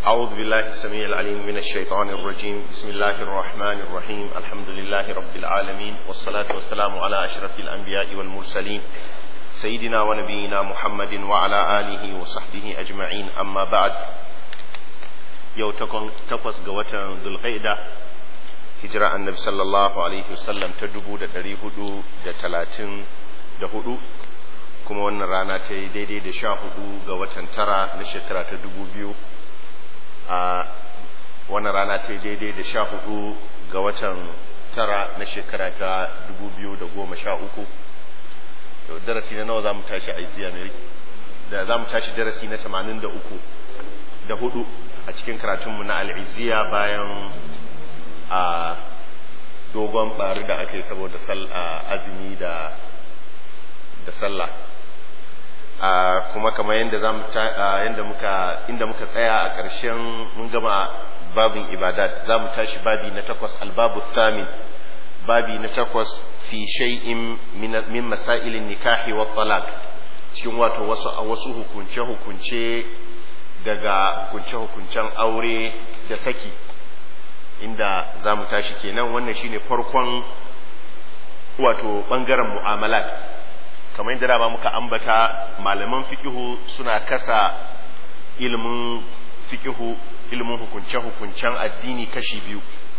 أعوذ بالله السميع العليم من الشيطان الرجيم بسم الله الرحمن الرحيم الحمد لله رب العالمين والصلاة والسلام على أشرف الأنبياء والمرسلين سيدنا ونبينا محمد وعلى آله وصحبه أجمعين أما بعد يو تقوس قوة ذو القيدة هجرة النبي صلى الله عليه وسلم تدبو دا تريهدو دا تلاتين دا هدو kuma wannan rana ta yi daidai da sha hudu ga watan tara na shekara ta dubu biyu a wannan rana ta yi daidai da sha hudu ga watan tara na shekara ta dubu biyu da goma sha uku darasi na nawa za mu tashi a iziya mai da za mu tashi darasi na tamanin da uku da hudu a cikin karatunmu na al'iziya bayan a dogon bari da aka yi saboda azumi da da sallah kuma kamar yadda za yadda muka inda muka tsaya a ƙarshen mun gama babin ibadat za mu tashi babi na takwas albabu thamin babi na takwas fi shay'in min masailin nikahi wa talaq cikin wato wasu wasu hukunce hukunce daga hukunce hukuncen aure da saki inda za mu tashi kenan wannan shine farkon wato bangaren mu'amalat kamar yadda dama muka ambata malaman fikihu suna kasa ilimin fikihu ilimin hukunce-hukuncen addini kashi biyu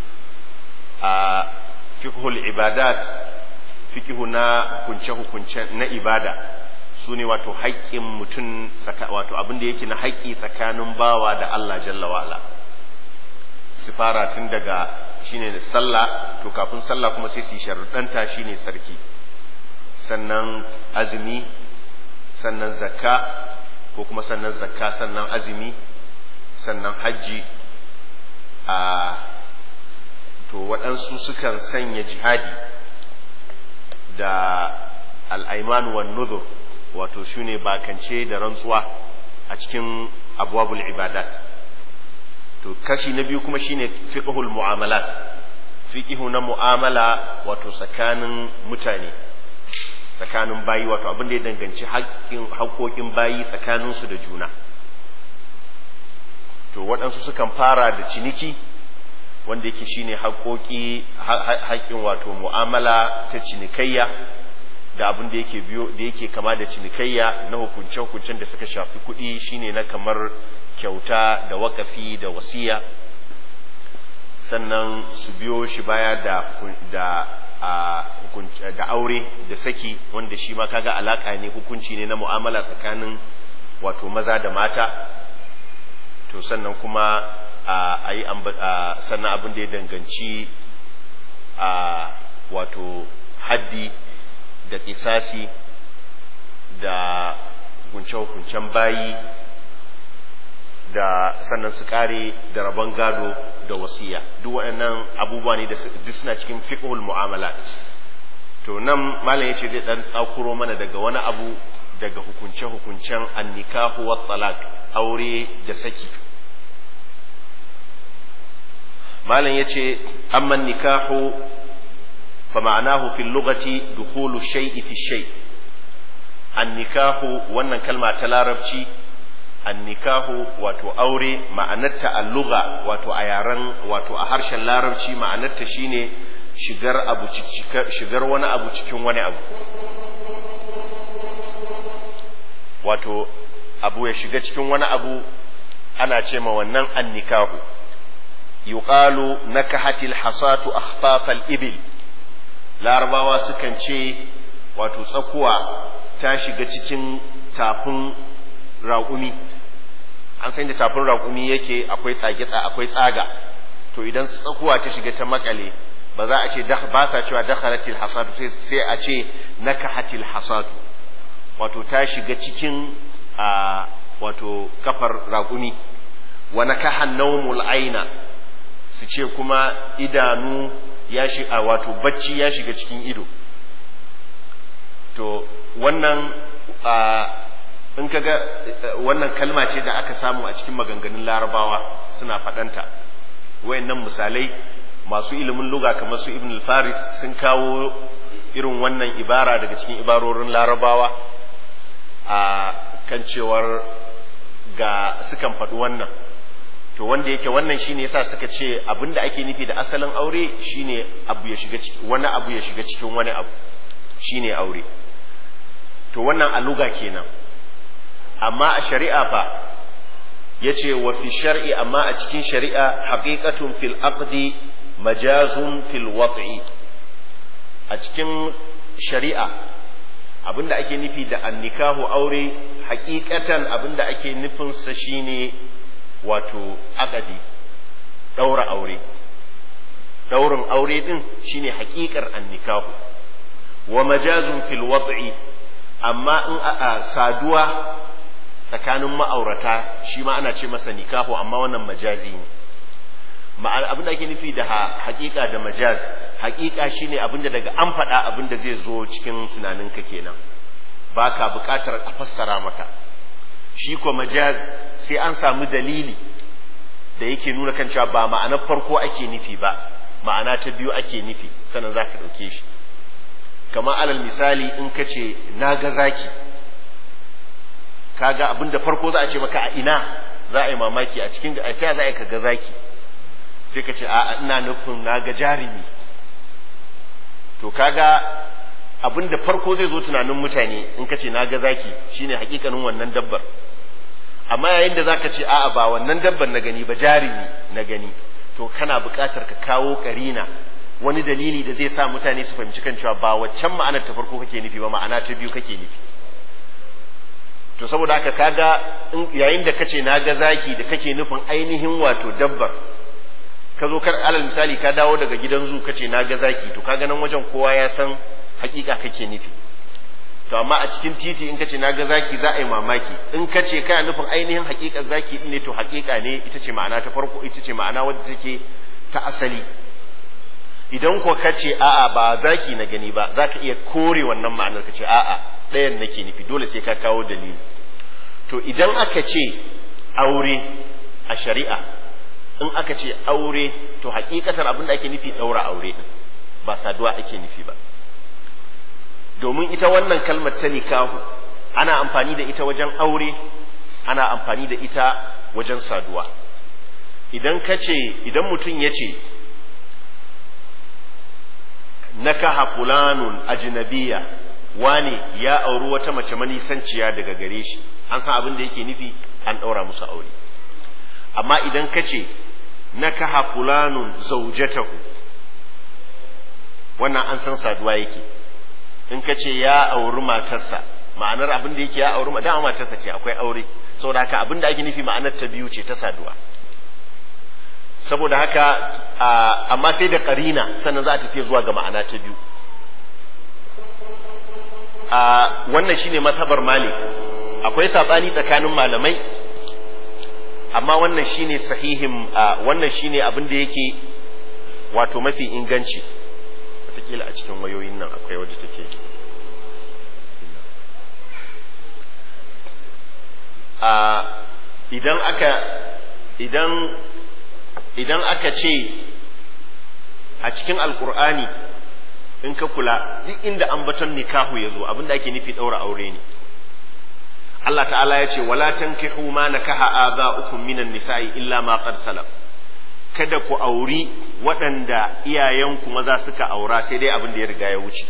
a fikihul ibadat fikihu na hukunce-hukunce na ibada su ne wato haƙƙin mutum wato abin da yake na haƙƙi tsakanin bawa da Allah jalla wa'ala sifara tun daga shine sallah to kafin sallah kuma sai su yi sharuɗanta shine sarki sannan azumi sannan zakka ko kuma sannan zakka sannan azumi sannan hajji a to waɗansu sukan sanya jihadi da al'aiman wan nuzur wato shi ne bakance da rantsuwa a cikin abubuwan ibadat to kashi na biyu kuma shine fiqhul mu'amalat fiqhu na mu'amala wato tsakanin mutane tsakanin bayi wato abin da ya danganci haƙoƙin bayi tsakaninsu da juna to waɗansu sukan fara da ciniki wanda yake shine haƙoƙi haƙƙin wato mu'amala ta cinikayya da abin da yake biyo da yake kama da cinikayya na hukunce-hukuncen da suka shafi kuɗi shine na kamar kyauta da wakafi da wasiya sannan su biyo shi baya da da da aure da saki wanda shi ma kaga alaka ne hukunci ne na mu'amala tsakanin wato maza da mata to sannan kuma a yi sannan abin da ya danganci a wato haddi da kisasi da hukunce-hukuncen bayi da sannan su kare da rabon gado da wasiya duk waɗannan abubuwa ne da duk suna cikin fiqhul mu'amalat to nan malam yace zai dan tsakuro mana daga wani abu daga hukunce hukuncen annikahu wa talaq aure da saki malam yace amma nikahu fa ma'anahu fil lughati dukhulu shay'i fi shay annikahu wannan kalma ta larabci annikahu wato aure ma'anarta a lugha wato a yaren wato a harshen larabci ma'anarta shine shigar abu shigar wani abu cikin wani abu wato abu ya shiga cikin wani abu ana ce ma wannan annikahu yuqalu nakahatil hasatu akhfafal ibil larabawa sukan ce wato tsakuwa ta shiga cikin tafin raƙumi an san da tafin raƙumi yake akwai tsage akwai tsaga to idan tsakuwa ta shiga ta makale ba za a ce ba sa cewa dakhalatil hasadu sai a ce nakahatil hasadu wato ta shiga cikin a wato kafar raƙumi wa nakahan nawmul aina su ce kuma idanu ya shiga wato bacci ya shiga cikin ido to wannan in kaga wannan kalma ce da aka samu a cikin maganganun larabawa suna faɗanta wayannan misalai masu ilimin luga kamar su ibn al-faris sun kawo irin wannan ibara daga cikin ibarorin larabawa a kan cewar ga sukan faɗi wannan to wanda yake wannan shine yasa suka ce abinda ake nufi da asalin aure shine abu ya shiga wani abu ya shiga cikin wani abu shine aure to wannan a luga kenan amma a shari'a fa yace wa fi shar'i amma a cikin shari'a haqiqatun fil aqdi majazun fil wat'i a cikin shari'a abinda ake nufi da annikahu aure hakikatan abinda ake nufin sa shine wato akadi daura aure daurin aure din shine hakikar annikahu wa majazun fil wat'i amma in a saduwa tsakanin ma'aurata shi ma ana ce masa nikahu amma wannan majazi ne ma'ana abin da ake nufi da hakika da majaz hakika shine abin da daga an faɗa abin da zai zo cikin tunaninka kenan baka buƙatar a fassara maka shi ko majaz sai an samu dalili da yake nuna kan cewa ba ma'anar farko ake nufi ba ma'ana ta biyu ake nufi sannan za ka ɗauke shi kamar alal misali in ka ce na ga zaki kaga abin da farko za a ce maka a ina za a yi mamaki a cikin a ta za a yi ka ga zaki sai ka ce a ina nufin na ga jarumi to kaga abin da farko zai zo tunanin mutane in ka ce na ga zaki shine hakikanin wannan dabbar amma yayin da zaka ce a'a ba wannan dabbar na gani ba jarumi na gani to kana buƙatar ka kawo karina wani dalili da zai sa mutane su fahimci kan cewa ba waccan ma'anar ta farko kake nufi ba ma'ana ta biyu kake nufi to saboda haka kaga yayin da kace na ga zaki da kake nufin ainihin wato dabbar ka zo kar alal misali ka dawo daga gidan zu kace na ga zaki to kaga nan wajen kowa ya san hakika kake nufi to amma a cikin titi in kace na ga zaki za a yi mamaki in kace kana nufin ainihin hakikar zaki din ne to hakika ne ita ce ma'ana ta farko ita ce ma'ana wadda take ta asali idan ko kace a'a ba zaki na gani ba zaka iya kore wannan ma'anar kace a'a ɗayan nake nufi dole sai ka kawo dalili to idan aka ce aure a shari'a in aka ce aure to hakikatar abin da ake nufi ɗaura aure din ba saduwa ake nufi ba domin ita wannan kalmar ta nikahu ana amfani da ita wajen aure ana amfani da ita wajen saduwa idan ka ce idan mutum ya ce nakaha fulanun ajnabiya wane ya auri wata mace manisanciya daga gare shi an san abin da yake nufi an ɗaura musu aure amma idan ka ce nakaha fulanun zaujatahu wannan an san saduwa yake in ka ce ya auri matarsa ma'anar abin da yake ya auri dama matarsa ce akwai aure saboda haka abin da ake nufi ma'anar ta biyu ce ta saduwa saboda haka amma sai da karina sannan za a tafi zuwa ga ma'ana ta biyu wannan shine mazhabar malik akwai sabani tsakanin malamai amma wannan shine sahihin wannan shine abin da yake wato mafi inganci wataƙila a cikin wayoyin nan akwai wadda take idan aka idan idan aka ce a cikin alkur'ani in ka kula duk inda ambaton nikahu ya zo abinda ake nufi ɗaura aure ne Allah ta'ala ya ce wala tankihu ma nakaha aba'ukum minan nisa'i illa ma qad salaf kada ku auri waɗanda iyayenku maza suka aura sai dai abin da ya riga ya wuce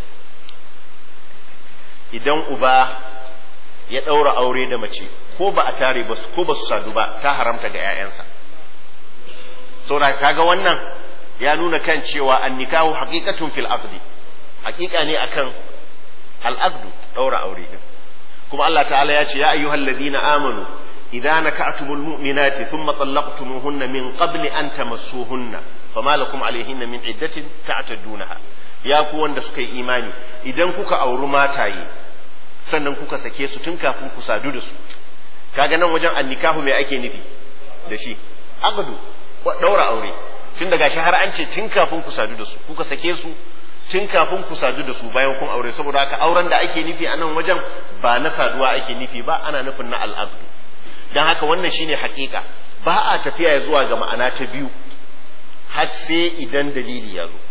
idan uba ya ɗaura aure da mace ko ba a tare ba ko ba su sadu ba ta haramta ga 'ya'yansa saboda kaga wannan ya nuna kan cewa annikahu haqiqatun fil aqdi haqiqa ne akan al aqdu ɗaura aure din kuma Allah ta'ala ya ce ya ayyuhal ladina amanu idza naka'tumul mu'minati thumma talaqtumuhunna min qabli an tamassuhunna fama lakum alayhinna min iddatin ta'tadunaha ya ku wanda suka yi imani idan kuka auri mataye sannan kuka sake su tun kafin ku sadu da su kaga nan wajen annikahu mai ake nufi da shi aqdu daura aure tun daga shi har an ce tun kafin ku sadu da su kuka sake su tun kafin ku sadu da su bayan kun aure saboda haka auren da ake nufi a nan wajen ba na saduwa ake nufi ba ana nufin na al'aqdu dan haka wannan shine hakika ba a tafiya zuwa ga ma'ana ta biyu har sai idan dalili ya zo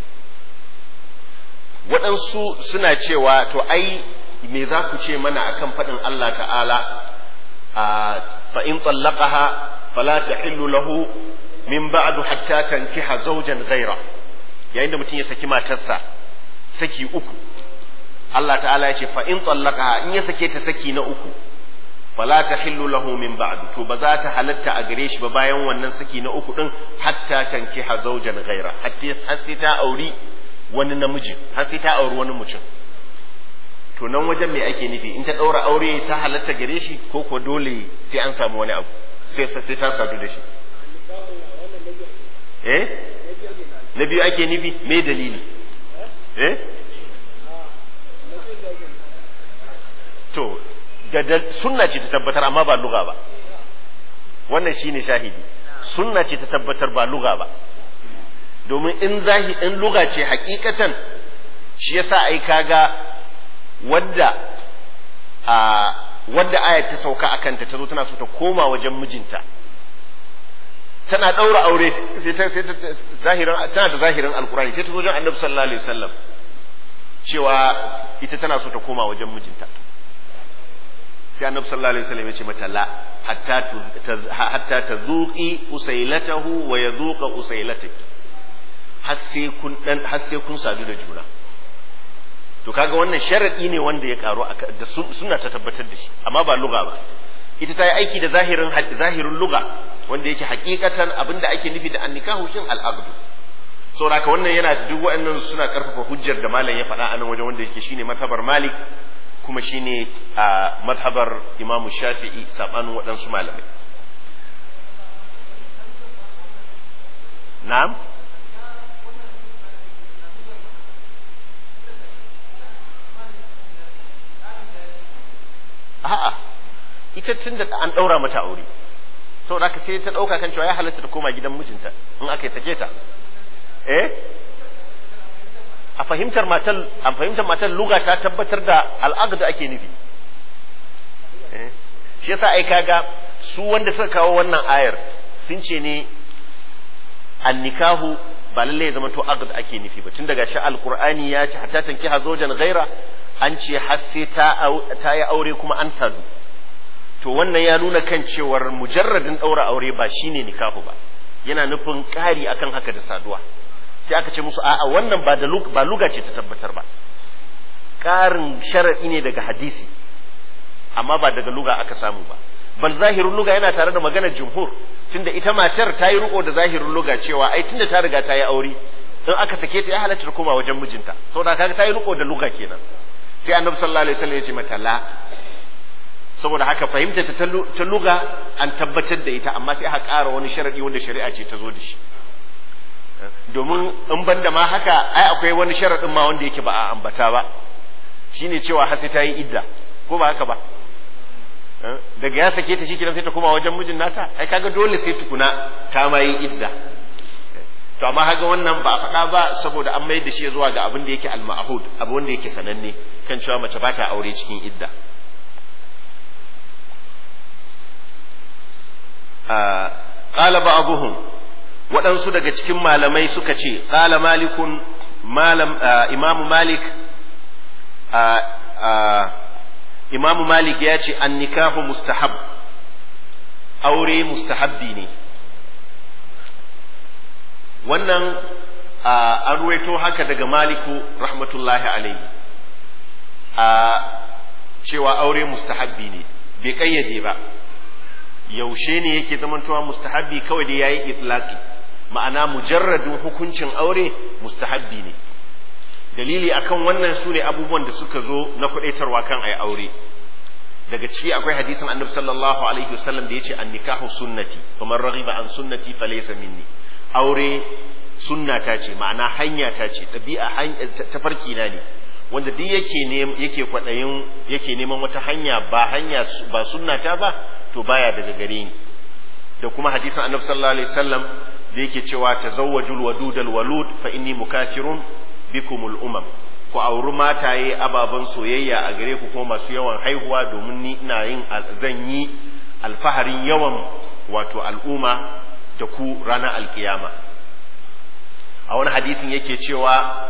waɗansu suna cewa to ai me za ku ce mana akan faɗin Allah ta'ala fa in tsallaqaha fala tahillu lahu min ba'du hatta tankiha zawjan ghaira yayin da mutum ya saki matarsa saki uku Allah ta'ala ya ce fa in tsallaka in ya sake ta saki na uku fala tahillu lahu min ba'du to ba za ta halatta a gare shi ba bayan wannan saki na uku din hatta tankiha zawjan ghaira hatta har sai ta auri wani namiji har sai ta auri wani mutum to nan wajen me ake nufi in ta daura aure ta halatta gare shi ko ko dole sai an samu wani abu sai sai ta sadu da shi eh na biyu ake nufi me dalili eh to da sunna ce ta tabbatar amma ba luga ba wannan shine shahidi sunna ce ta tabbatar ba luga ba domin in zahi in luga ce hakikatan shi yasa ai kaga wadda a wadda aya ta sauka a kanta ta zo tana so ta koma wajen mijinta tana ɗaura aure sai ta sai ta zahirin tana da zahirin alkurani sai ta zo wajen annabi sallallahu alaihi wasallam cewa ita tana so ta koma wajen mijinta sai annabi sallallahu alaihi wasallam ya ce mata la hatta hatta tazuqi usailatahu wa yazuqa usailataki har sai kun dan har sai kun sadu da juna to kaga wannan sharadi ne wanda ya karu da suna ta tabbatar da shi amma ba luga ba ita ta yi aiki da zahirin zahirin luga wanda yake hakikatan abinda ake nufi da annikahu shin al-aqd saboda haka wannan yana duk waɗannan suna karfafa hujjar da malam ya faɗa a nan wajen wanda yake shine mazhabar malik kuma shine a mazhabar imamu shafi'i sabanin waɗansu malamai na'am a'a ita tun da an ɗaura mata aure saboda haka sai ta ɗauka kan cewa ya halatta ta koma gidan mijinta in aka yi sake ta eh a fahimtar matar a fahimtar matar luga ta tabbatar da al'aqd ake nufi eh shi yasa ai kaga su wanda suka kawo wannan ayar sun ce ne annikahu ba lalle ya zama to aqd ake nufi ba tun daga shi alqur'ani ya ce hatta tankiha zawjan ghaira an ce har sai ta ta yi aure kuma an sadu to wannan ya nuna kan cewar mujarradin daura aure ba shine nikahu ba yana nufin ƙari akan haka da saduwa sai aka ce musu a'a wannan ba da ba luga ce ta tabbatar ba ƙarin sharadi ne daga hadisi amma ba daga luga aka samu ba bal zahirin luga yana tare da maganar jumhur tunda ita matar ta yi riko da zahirin luga cewa ai tunda ta riga ta yi aure in aka sake ta ya halatta koma wajen mijinta saboda kaga ta yi riko da luga kenan sai annabi sallallahu alaihi wasallam ya ce mata la saboda haka fahimta ta ta luga an tabbatar da ita amma sai aka ƙara wani sharadi wanda shari'a ce ta zo da shi domin in banda ma haka ai akwai wani sharadin ma wanda yake ba a ambata ba shine cewa har sai ta yi idda ko ba haka ba daga ya sake ta shikenan sai ta koma wajen mijin nata ai kaga dole sai tukuna ta ma yi idda to amma haka wannan ba a faɗa ba saboda an mai da shi zuwa ga abin da yake al-ma'hud abu wanda yake sananne kan cewa mace ba ta aure cikin idda qala ba'dhum waɗansu daga cikin malamai suka ce qala malikun malam imamu malik imamu malik ya ce an nikahu mustahab aure mustahabbi ne wannan an ruwaito haka daga maliku rahmatullahi alaihi a cewa aure mustahabbi ne bai kayyade ba yaushe ne yake zamantowa mustahabbi kawai da yayi itlaqi ma'ana mujarradin hukuncin aure mustahabbi ne dalili akan wannan su ne abubuwan da suka zo na kudaitarwa kan ayi aure daga ciki akwai hadisin annabi sallallahu alaihi wasallam da yace an-nikahu sunnati faman raghiba an sunnati falaysa minni aure sunna ta ce ma'ana hanya ta ce ɗabi'a tafarki na ne wanda duk yake ne yake kwadayin yake neman wata hanya ba hanya ba sunna ta ba to baya daga gare ni da kuma hadisin annabi sallallahu alaihi wasallam da yake cewa tazawwajul wadudal walud fa inni mukafirun bikumul umam ku auri mataye ababen soyayya a gare ku kuma masu yawan haihuwa domin ni ina yin zan yi alfaharin yawan wato al'umma da ku ranar alkiyama a wani hadisin yake cewa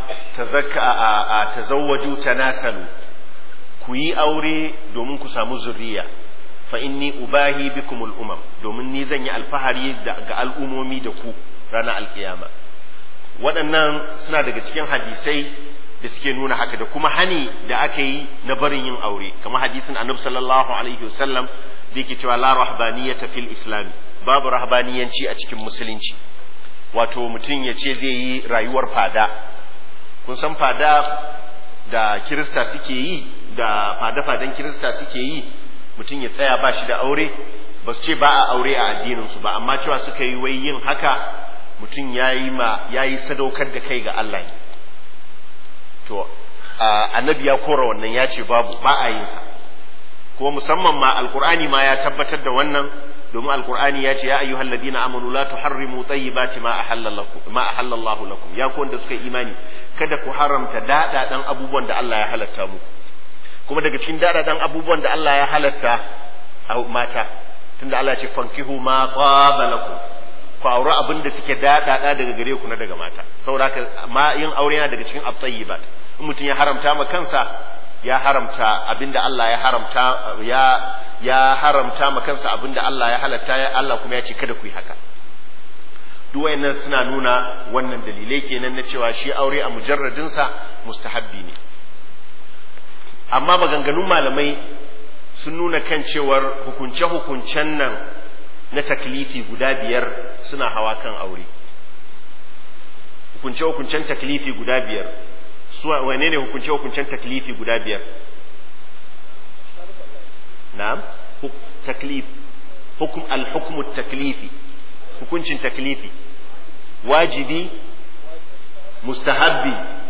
tazawwaju tanasalu ku yi aure domin ku samu zuriya fa inni ubahi bikumul umam domin ni zan yi alfahari ga al'umomi da ku ranar alkiyama waɗannan suna daga cikin hadisai da suke nuna haka da kuma hani da aka yi na barin yin aure kamar hadisin annabi sallallahu alaihi wasallam da yake cewa la rahbaniyata fil islam babu rahbaniyanci a cikin musulunci wato mutum ya ce zai yi rayuwar fada kun san fada da kirista suke yi da fada-fadan kirista suke yi mutum ya tsaya ba shi da aure ba su ce ba a aure a addininsu ba amma cewa suka yi wai yin haka mutum ya yi ma ya yi sadaukar da kai ga Allah ne to annabi ya kora wannan ya ce babu ba a yin sa kuma musamman ma alqur'ani ma ya tabbatar da wannan domin alqur'ani ya ce ya ayyuhal ladina amanu la tuharrimu tayyibati ma ahallallakum ma ahallallahu lakum ya ku wanda suka imani kada ku haramta dadadan abubuwan da Allah ya halatta mu kuma daga cikin dadadan abubuwan da Allah ya halatta mata tunda Allah ya ce fankihu ma qaba lakum ku aure abin da suke daɗaɗa daga gare ku na daga mata saboda haka ma yin aure yana daga cikin at-tayyibat in mutum ya haramta ma kansa ya haramta abinda Allah ya haramta ya ya haramta ma kansa abinda Allah ya halatta ya Allah kuma ya ce kada ku yi haka duk wayannan suna nuna wannan dalilai kenan na cewa shi aure a mujarradin sa mustahabbi ne amma maganganun malamai sun nuna kan cewar hukunce-hukuncen nan na taklifi guda biyar suna hawa kan aure hukunce-hukuncen taklifi guda biyar su wane ne hukunce-hukuncen taklifi guda biyar na'am taklif hukum al-hukmu taklifi hukuncin taklifi wajibi mustahabbi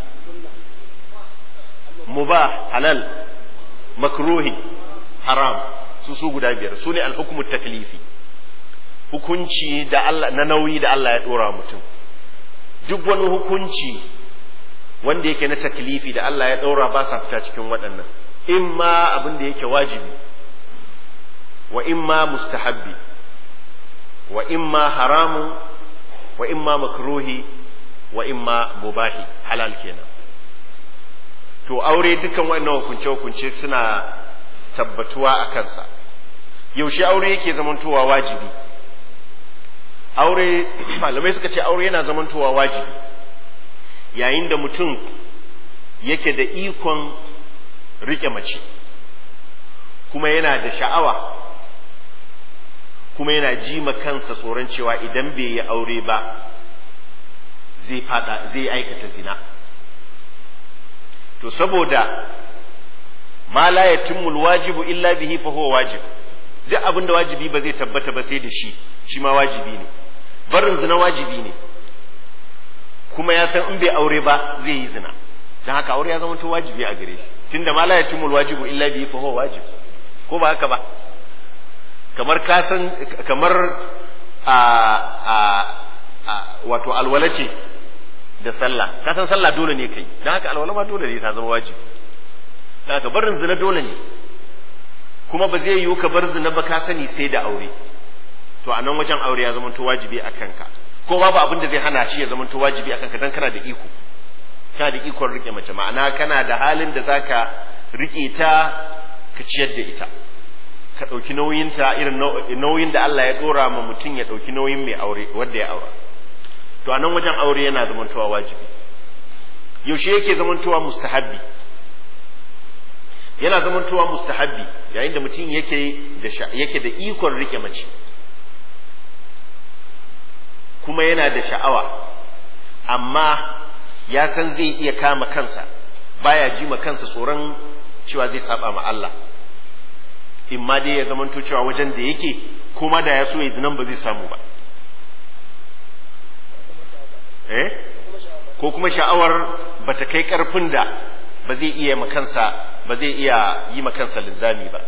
mubah halal makruhi haram su su guda biyar su ne al-hukmu taklifi hukunci da Allah na nauyi da Allah ya dora mutum duk wani hukunci wanda yake na taklifi da Allah ya dora ba sa fita cikin waɗannan imma abin da yake wajibi wa imma mustahabbi wa imma haramu wa imma makruhi wa imma mubahi halal kenan to aure dukkan waɗannan hukunce hukunce suna tabbatuwa a kansa yaushe aure yake zamantowa wajibi aure malamai suka ce aure yana zamantowa wajibi yayin da mutum yake da ikon rike mace kuma yana da sha'awa kuma yana ji ma kansa tsoron cewa idan bai yi aure ba zai fada zai aikata zina to saboda ma la yatimul wajibu illa bihi fa huwa wajib duk abin da wajibi ba zai tabbata ba sai da shi shi ma wajibi ne barin zina wajibi ne kuma ya san in bai aure ba zai yi zina don haka aure ya zama to wajibi a gare shi tunda ma la yatimul wajibu illa bihi fa huwa wajib ko ba haka ba kamar ka san kamar a a a wato alwala ce da sallah ka san sallah dole ne kai don haka alwala ma dole ne ta zama wajibi don haka barin zina dole ne kuma ba zai yiwu ka bar zina ba ka sani sai da aure to a nan wajen aure ya zama to wajibi a kanka ko babu abin da zai hana shi ya zama to wajibi a kanka dan kana da iko kana da ikon rike mace ma'ana kana da halin da zaka rike ta ka ciyar da ita ka ɗauki nauyinta irin nauyin da Allah ya ɗora ma mutum ya ɗauki nauyin mai aure wanda ya aura to a nan wajen aure yana zamantowa wajibi yaushe yake zamantowa mustahabbi yana zamantowa mustahabbi yayin da mutum yake da yake da ikon rike mace kuma yana da sha'awa amma ya san zai iya kama kansa baya ji ma kansa tsoron cewa zai saba ma Allah in ma dai ya zamanto cewa wajen da yake kuma da ya so ya zinan ba zai samu ba eh ko kuma sha'awar bata kai karfin da ba zai iya makansa ba zai iya yi makansa linzami ba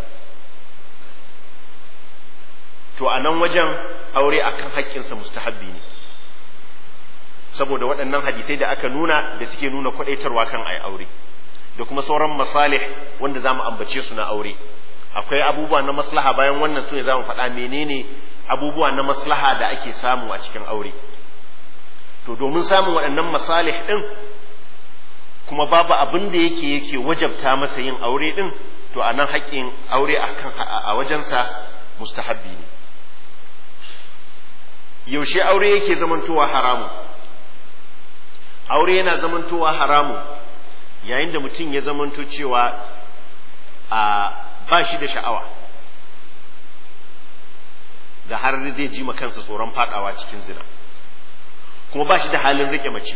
to a nan wajen aure akan haƙƙinsa mustahabbi ne saboda waɗannan hadisai da aka nuna da suke nuna kwaɗaitarwa kan ai aure da kuma sauran masalih wanda za mu ambace su na aure akwai abubuwa na maslaha bayan wannan su ne za mu faɗa menene abubuwa na maslaha da ake samu a cikin aure to domin samun waɗannan masalih ɗin kuma babu abin da yake yake wajabta masa yin aure din to a nan haƙƙin aure a wajensa mustahabbi ne yaushe aure yake zamantowa haramu aure yana zamantowa haramu yayin da mutum ya zamanto cewa a ba shi da sha'awa da har zai ji kansa tsoron fadawa cikin zina kuma ba shi da halin rike mace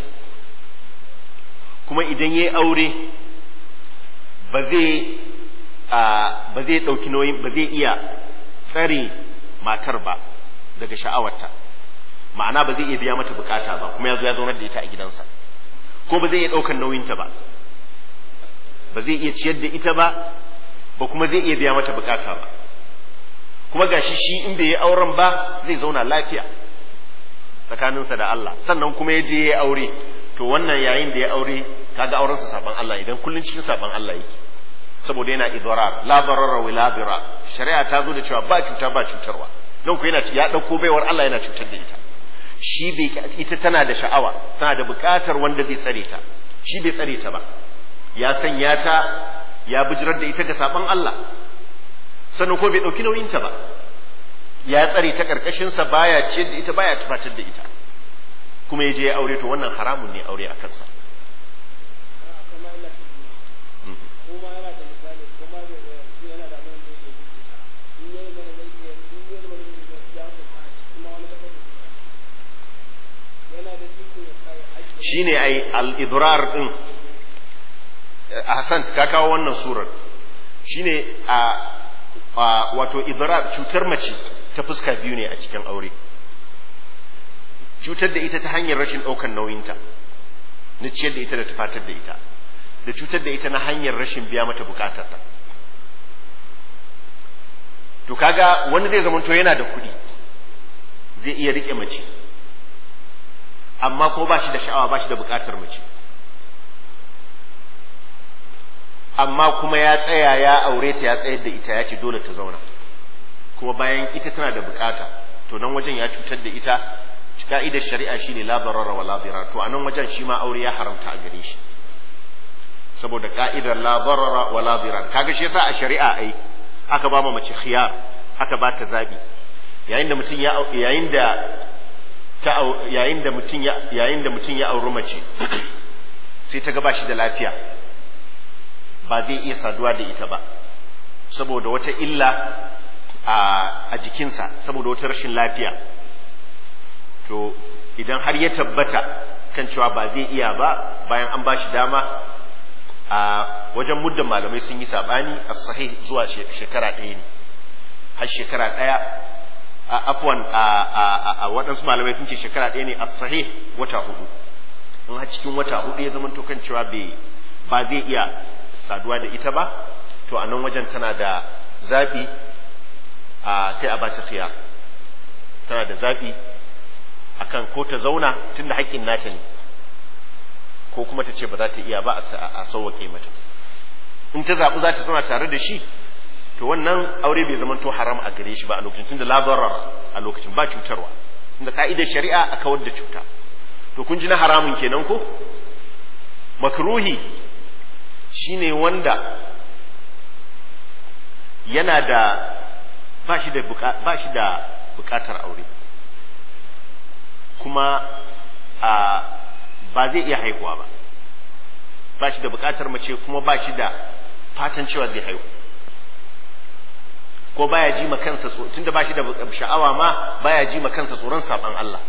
kuma idan ya yi aure ba zai ba zai ɗauki nauyin ba zai iya tsare matar ba daga sha'awarta ma'ana ba zai iya biya mata bukata ba kuma ya zo ya zaunar da ita a gidansa ko ba zai iya ɗaukar nauyinta ba ba zai iya ciyar da ita ba ba kuma zai iya biya mata bukata ba kuma gashi shi in bai yi auren ba zai zauna lafiya tsakaninsa da Allah sannan kuma ya je ya yi aure to wannan yayin da ya aure kaga aurensa saban Allah idan kullun cikin saban Allah yake saboda yana idrar la darara wa la dira shari'a ta zo da cewa ba cuta ba cutarwa don ku yana ya dauko baiwar Allah yana cutar da ita shi bai ita tana da sha'awa tana da bukatar wanda zai tsare ta shi bai tsare ta ba ya sanya ta ya bijirar da ita ga saban Allah sannan ko bai dauki nauyin ta ba ya tsare ta karkashin sa baya ce da ita baya tufatar da ita kuma ya je ya aure to wannan haramun ne aure a kansa shine ai al-idrar din Hassan ka kawo wannan surar shine a wato idrar cutar mace ta fuska biyu ne a cikin aure cutar da ita ta hanyar rashin ɗaukar nauyinta na ciyar da ita da tufatar da ita da cutar da ita na hanyar rashin biya mata bukatar ta to kaga wani zai zamanto yana da kuɗi zai iya rike mace amma ko ba shi da sha'awa ba shi da bukatar mace amma kuma ya tsaya ya aure ta ya tsayar da ita ya ce dole ta zauna kuma bayan ita tana da bukata to nan wajen ya cutar da ita ka'idar shari'a shine la darara wa la dirar to a nan wajen shi ma aure ya haramta a gare shi saboda ka'idar la darara wa la dirar kaga shi yasa a shari'a ai aka ba mu mace khiyar aka ba ta zabi yayin da mutum ya yayin da ta yayin da mutum ya yayin da mutum ya auri mace sai ta ga ba shi da lafiya ba zai iya saduwa da ita ba saboda wata illa a jikinsa saboda wata rashin lafiya to idan har ya tabbata kan cewa ba zai iya ba bayan an ba shi dama a wajen muddan malamai sun yi sabani a sahih zuwa shekara ɗaya ne har shekara ɗaya a afwan a waɗansu malamai sun ce shekara ɗaya ne a sahih wata hudu in har cikin wata hudu ya zama to kan cewa ba zai iya saduwa da ita ba to a nan wajen tana da zaɓi sai a bata khiyar tana da zaɓi akan ko ta zauna tunda haƙƙin nata ne ko kuma ta ce ba za ta iya ba a sauwaƙe mata in ta zaɓi za ta zauna tare da shi to wannan aure bai zama to haram a gare shi ba a lokacin tunda la a lokacin ba cutarwa tunda ka'idar shari'a a kawar da cuta to kun ji na haramun kenan ko makruhi shine wanda yana da ba shi da ba shi da bukatar aure kuma a ba zai iya haihuwa ba ba shi da bukatar mace kuma ba shi da fatan cewa zai haihu ko baya ji ma kansa tunda ba shi da sha'awa ma baya ji ma kansa tsoron saban Allah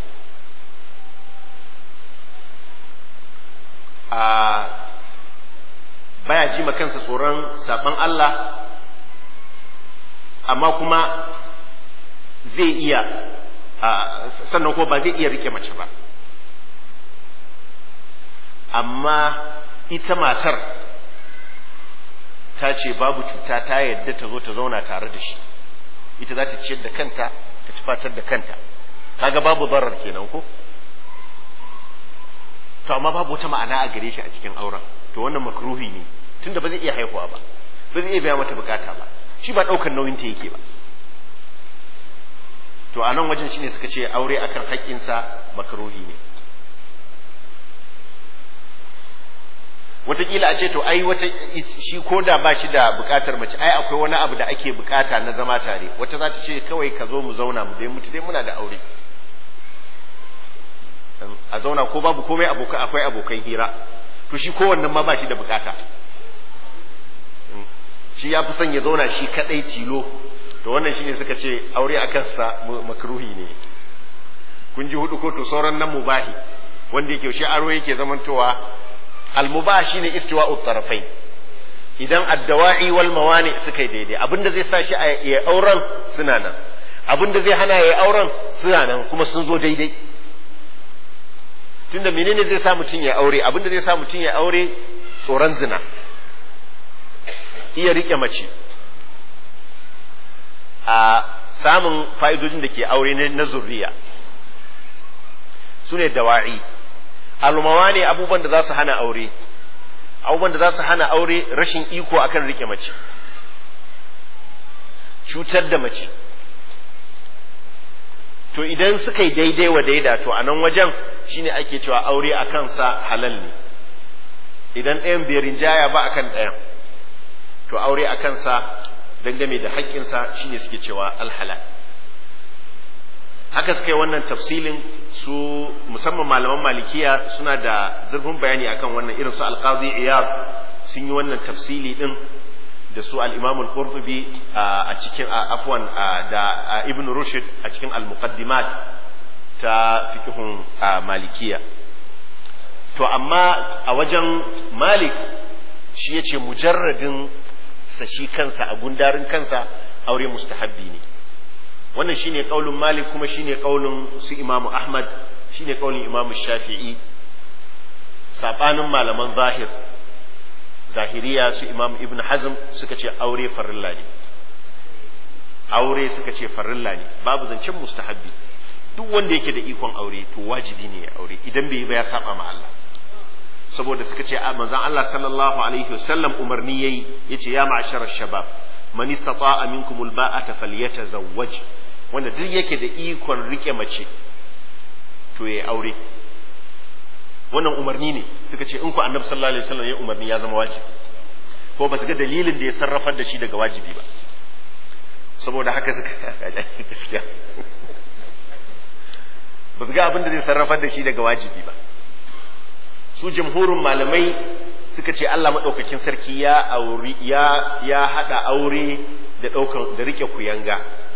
a baya ji ma kansa tsoron saban Allah amma kuma zai iya sannan ko ba zai iya rike mace ba amma ita matar ta ce babu cuta ta yadda ta zo ta zauna tare da shi ita za ta ciyar da kanta ta tufatar da kanta kaga babu barar kenan ko to amma babu wata ma'ana a gare shi a cikin auren to wannan makruhi ne tunda ba zai iya haihuwa ba ba zai iya biya mata bukata ba shi ba daukar nauyin ta yake ba to a nan wajen shine suka ce aure akan haƙƙinsa makruhi ne wataƙila a ce to ai wata shi ko da ba shi da buƙatar mace ai akwai wani abu da ake buƙata na zama tare wata za ta ce kawai ka zo mu zauna mu dai mutu dai muna da aure a zauna ko babu komai abokan akwai abokan hira to shi kowannen ma ba shi da buƙata shi ya fi son ya zauna shi kaɗai tilo to wannan shine suka ce aure a kansa makruhi ne kun ji hudu ko to sauran nan mubahi wanda yake shi aro yake zamantowa almubah shine istiwa'u tarafai idan addawa'i wal mawani suka yi daidai abinda zai sa shi a ya auren suna nan abinda zai hana ya auren suna nan kuma sun zo daidai tunda menene zai sa mutum ya aure abinda zai sa mutum ya aure tsoron zina iya rike mace a samun fa'idojin da ke aure na zurriya su ne dawa'i almawa ne abubuwan da za su hana aure abubuwan da za su hana aure rashin iko akan rike mace cutar da mace to idan suka yi daidai wa daida to a nan wajen shine ake cewa aure a kansa halal ne idan ɗayan bai rinjaya ba akan ɗayan to aure a kansa dangane da haƙƙinsa shine suke cewa alhalal haka suka yi wannan tafsilin su musamman malaman malikiya suna da zurfin bayani akan wannan irin su alqazi iyad sun yi wannan tafsili din da su al-imam al-qurtubi a cikin afwan da ibn rushd a cikin al-muqaddimat ta fiqhun malikiya to amma a wajen malik shi yace mujarradin sa shi kansa a gundarin kansa aure mustahabbi ne wannan shine kaulin malik kuma shine kaulin su imamu ahmad shine kaulin imamu shafi'i sabanin malaman zahir zahiriya su imamu ibn hazm suka ce aure farilla ne aure suka ce farilla ne babu zancen mustahabbi duk wanda yake da ikon aure to wajibi ne ya aure idan bai yi ba ya saba ma Allah saboda suka ce manzon Allah sallallahu alaihi wasallam umarni yayi yace ya ma'ashara shabab man istata'a minkum alba'ata falyatazawwaj wanda duk yake da ikon rike mace to yayi aure wannan umarni ne suka ce in ku annabi sallallahu alaihi wasallam ya umarni ya zama wajibi ko ba su ga dalilin da ya sarrafar da shi daga wajibi ba saboda haka suka gaskiya ba su ga abin da zai sarrafar da shi daga wajibi ba su jamhurin malamai suka ce Allah maɗaukakin sarki ya auri ya ya haɗa aure da ɗaukan da rike kuyanga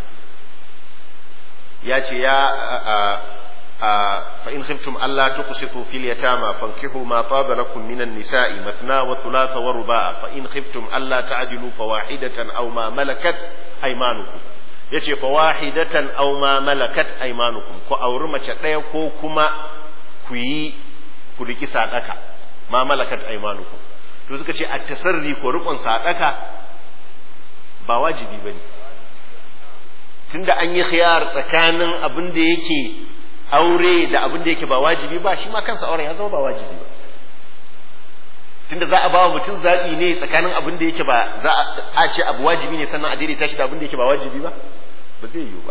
ya ce ya fa in khiftum alla tuqsitu fil yatama fankihu ma taba lakum minan nisa'i mathna wa thulatha wa ruba'a fa in khiftum alla ta'dilu fawahidatan aw ma malakat aymanukum yace fawahidatan aw ma malakat aymanukum ku auri mace ɗaya ko kuma ku yi ku riki sadaka ma malakat aymanukum to suka ce at-tasarri ko rukun sadaka ba wajibi bane tunda an yi khiyar tsakanin abin da yake aure da abin da yake ba wajibi ba shi ma kansa auren ya zama ba wajibi ba tunda za a ba wa mutum zaɓi ne tsakanin abin da yake ba za a ce abu wajibi ne sannan a daidaita shi da abin da yake ba wajibi ba ba zai yiwu ba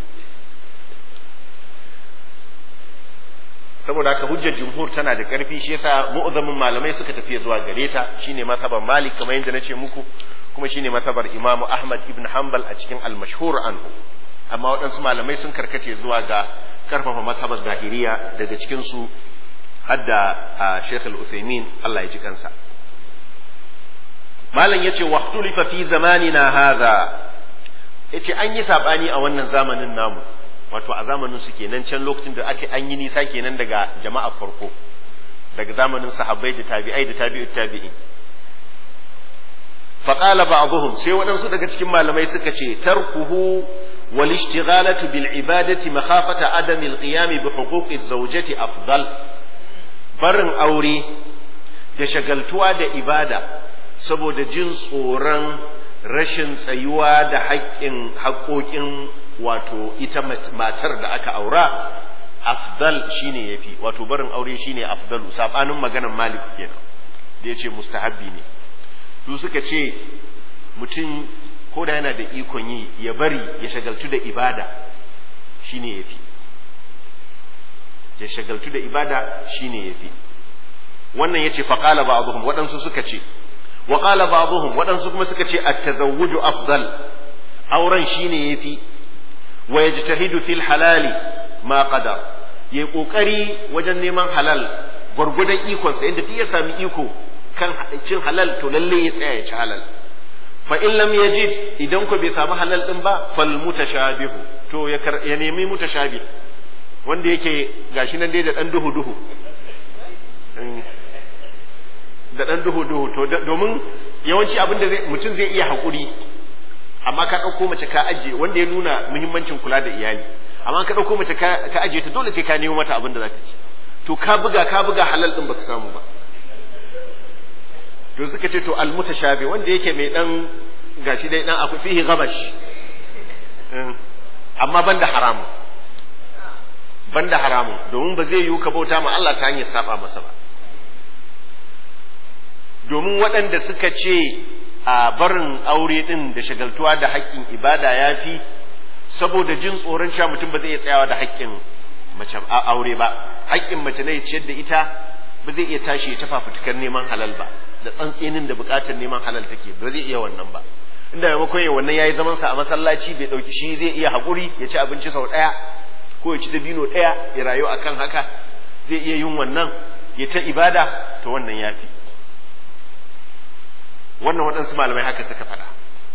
saboda haka hujjar jumhur tana da ƙarfi shi yasa mu'azzamin malamai suka tafi zuwa gare ta shine mazhaban malik kamar yadda nace muku kuma shine mazhabar imam ahmad ibn hanbal a cikin al-mashhur anhu amma waɗansu malamai sun karkace zuwa ga karfafa mazhabar zahiriya daga cikin su hadda Sheikh al-Uthaymeen Allah ya ji kansa malam yace waqtulifa fi zamanina hadha yace an yi sabani a wannan zamanin namu wato a zamanin su kenan can lokacin da ake an yi nisa kenan daga jama'a farko daga zamanin sahabbai da tabi'ai da tabi'ut tabi'in faqala ba'dhum sai waɗansu daga cikin malamai suka ce tarkuhu wal ishtighalatu bil ibadati makhafata adami al qiyam bi huquqi zawjati afdal barin aure da shagaltuwa da ibada saboda jin tsoron rashin tsayuwa da haƙƙin haƙoƙin wato ita matar da aka aura afdal shine yafi wato barin aure shine afdalu sabanin maganar malik kenan da yace mustahabbi ne su suka ce mutum ko da yana da ikon yi ya bari ya shagaltu da ibada shine yafi ya shagaltu da ibada shine yafi wannan yace fa qala ba'dhum waɗansu suka ce wa qala ba'dhum waɗansu kuma suka ce at-tazawwuju afdal auren shine yafi wa yajtahidu fil halali ma qadar yayi kokari wajen neman halal gwargwadon ikonsa inda duk ya sami iko kan cin halal to lalle ya tsaya ya ci halal fa in lam yajid idan ko bai samu halal din ba fal mutashabihu to ya ya nemi mutashabih wanda yake gashi nan dai da dan duhu duhu da dan duhu duhu to domin yawanci abin da mutum zai iya hakuri amma ka ɗauko mace ka ajiye wanda ya nuna muhimmancin kula da iyali amma ka ɗauko mace ka ajiye ta dole sai ka nemo mata abin da za ta ci to ka buga ka buga halal din baka samu ba to suka ce to al mutashabi wanda yake mai dan gashi dai dan akwai fihi gabash amma banda haramu banda haramu domin ba zai yiwu ka bauta ma Allah ta hanyar saba masa ba domin waɗanda suka ce a barin aure din da shagaltuwa da haƙƙin ibada ya fi saboda jin tsoron cewa mutum ba zai iya tsayawa da haƙƙin mace aure ba haƙƙin mace ne ciyar da ita ba zai iya tashi ya tafa fitukar neman halal ba da tsantsinin da buƙatar neman halal take ba zai iya wannan ba inda maimakon ya wannan yayi zaman sa a masallaci bai dauki shi zai iya haƙuri ya ci abinci sau ɗaya ko ya ci dabino ɗaya ya rayu akan haka zai iya yin wannan ya ta ibada to wannan yafi wannan waɗansu malamai haka suka faɗa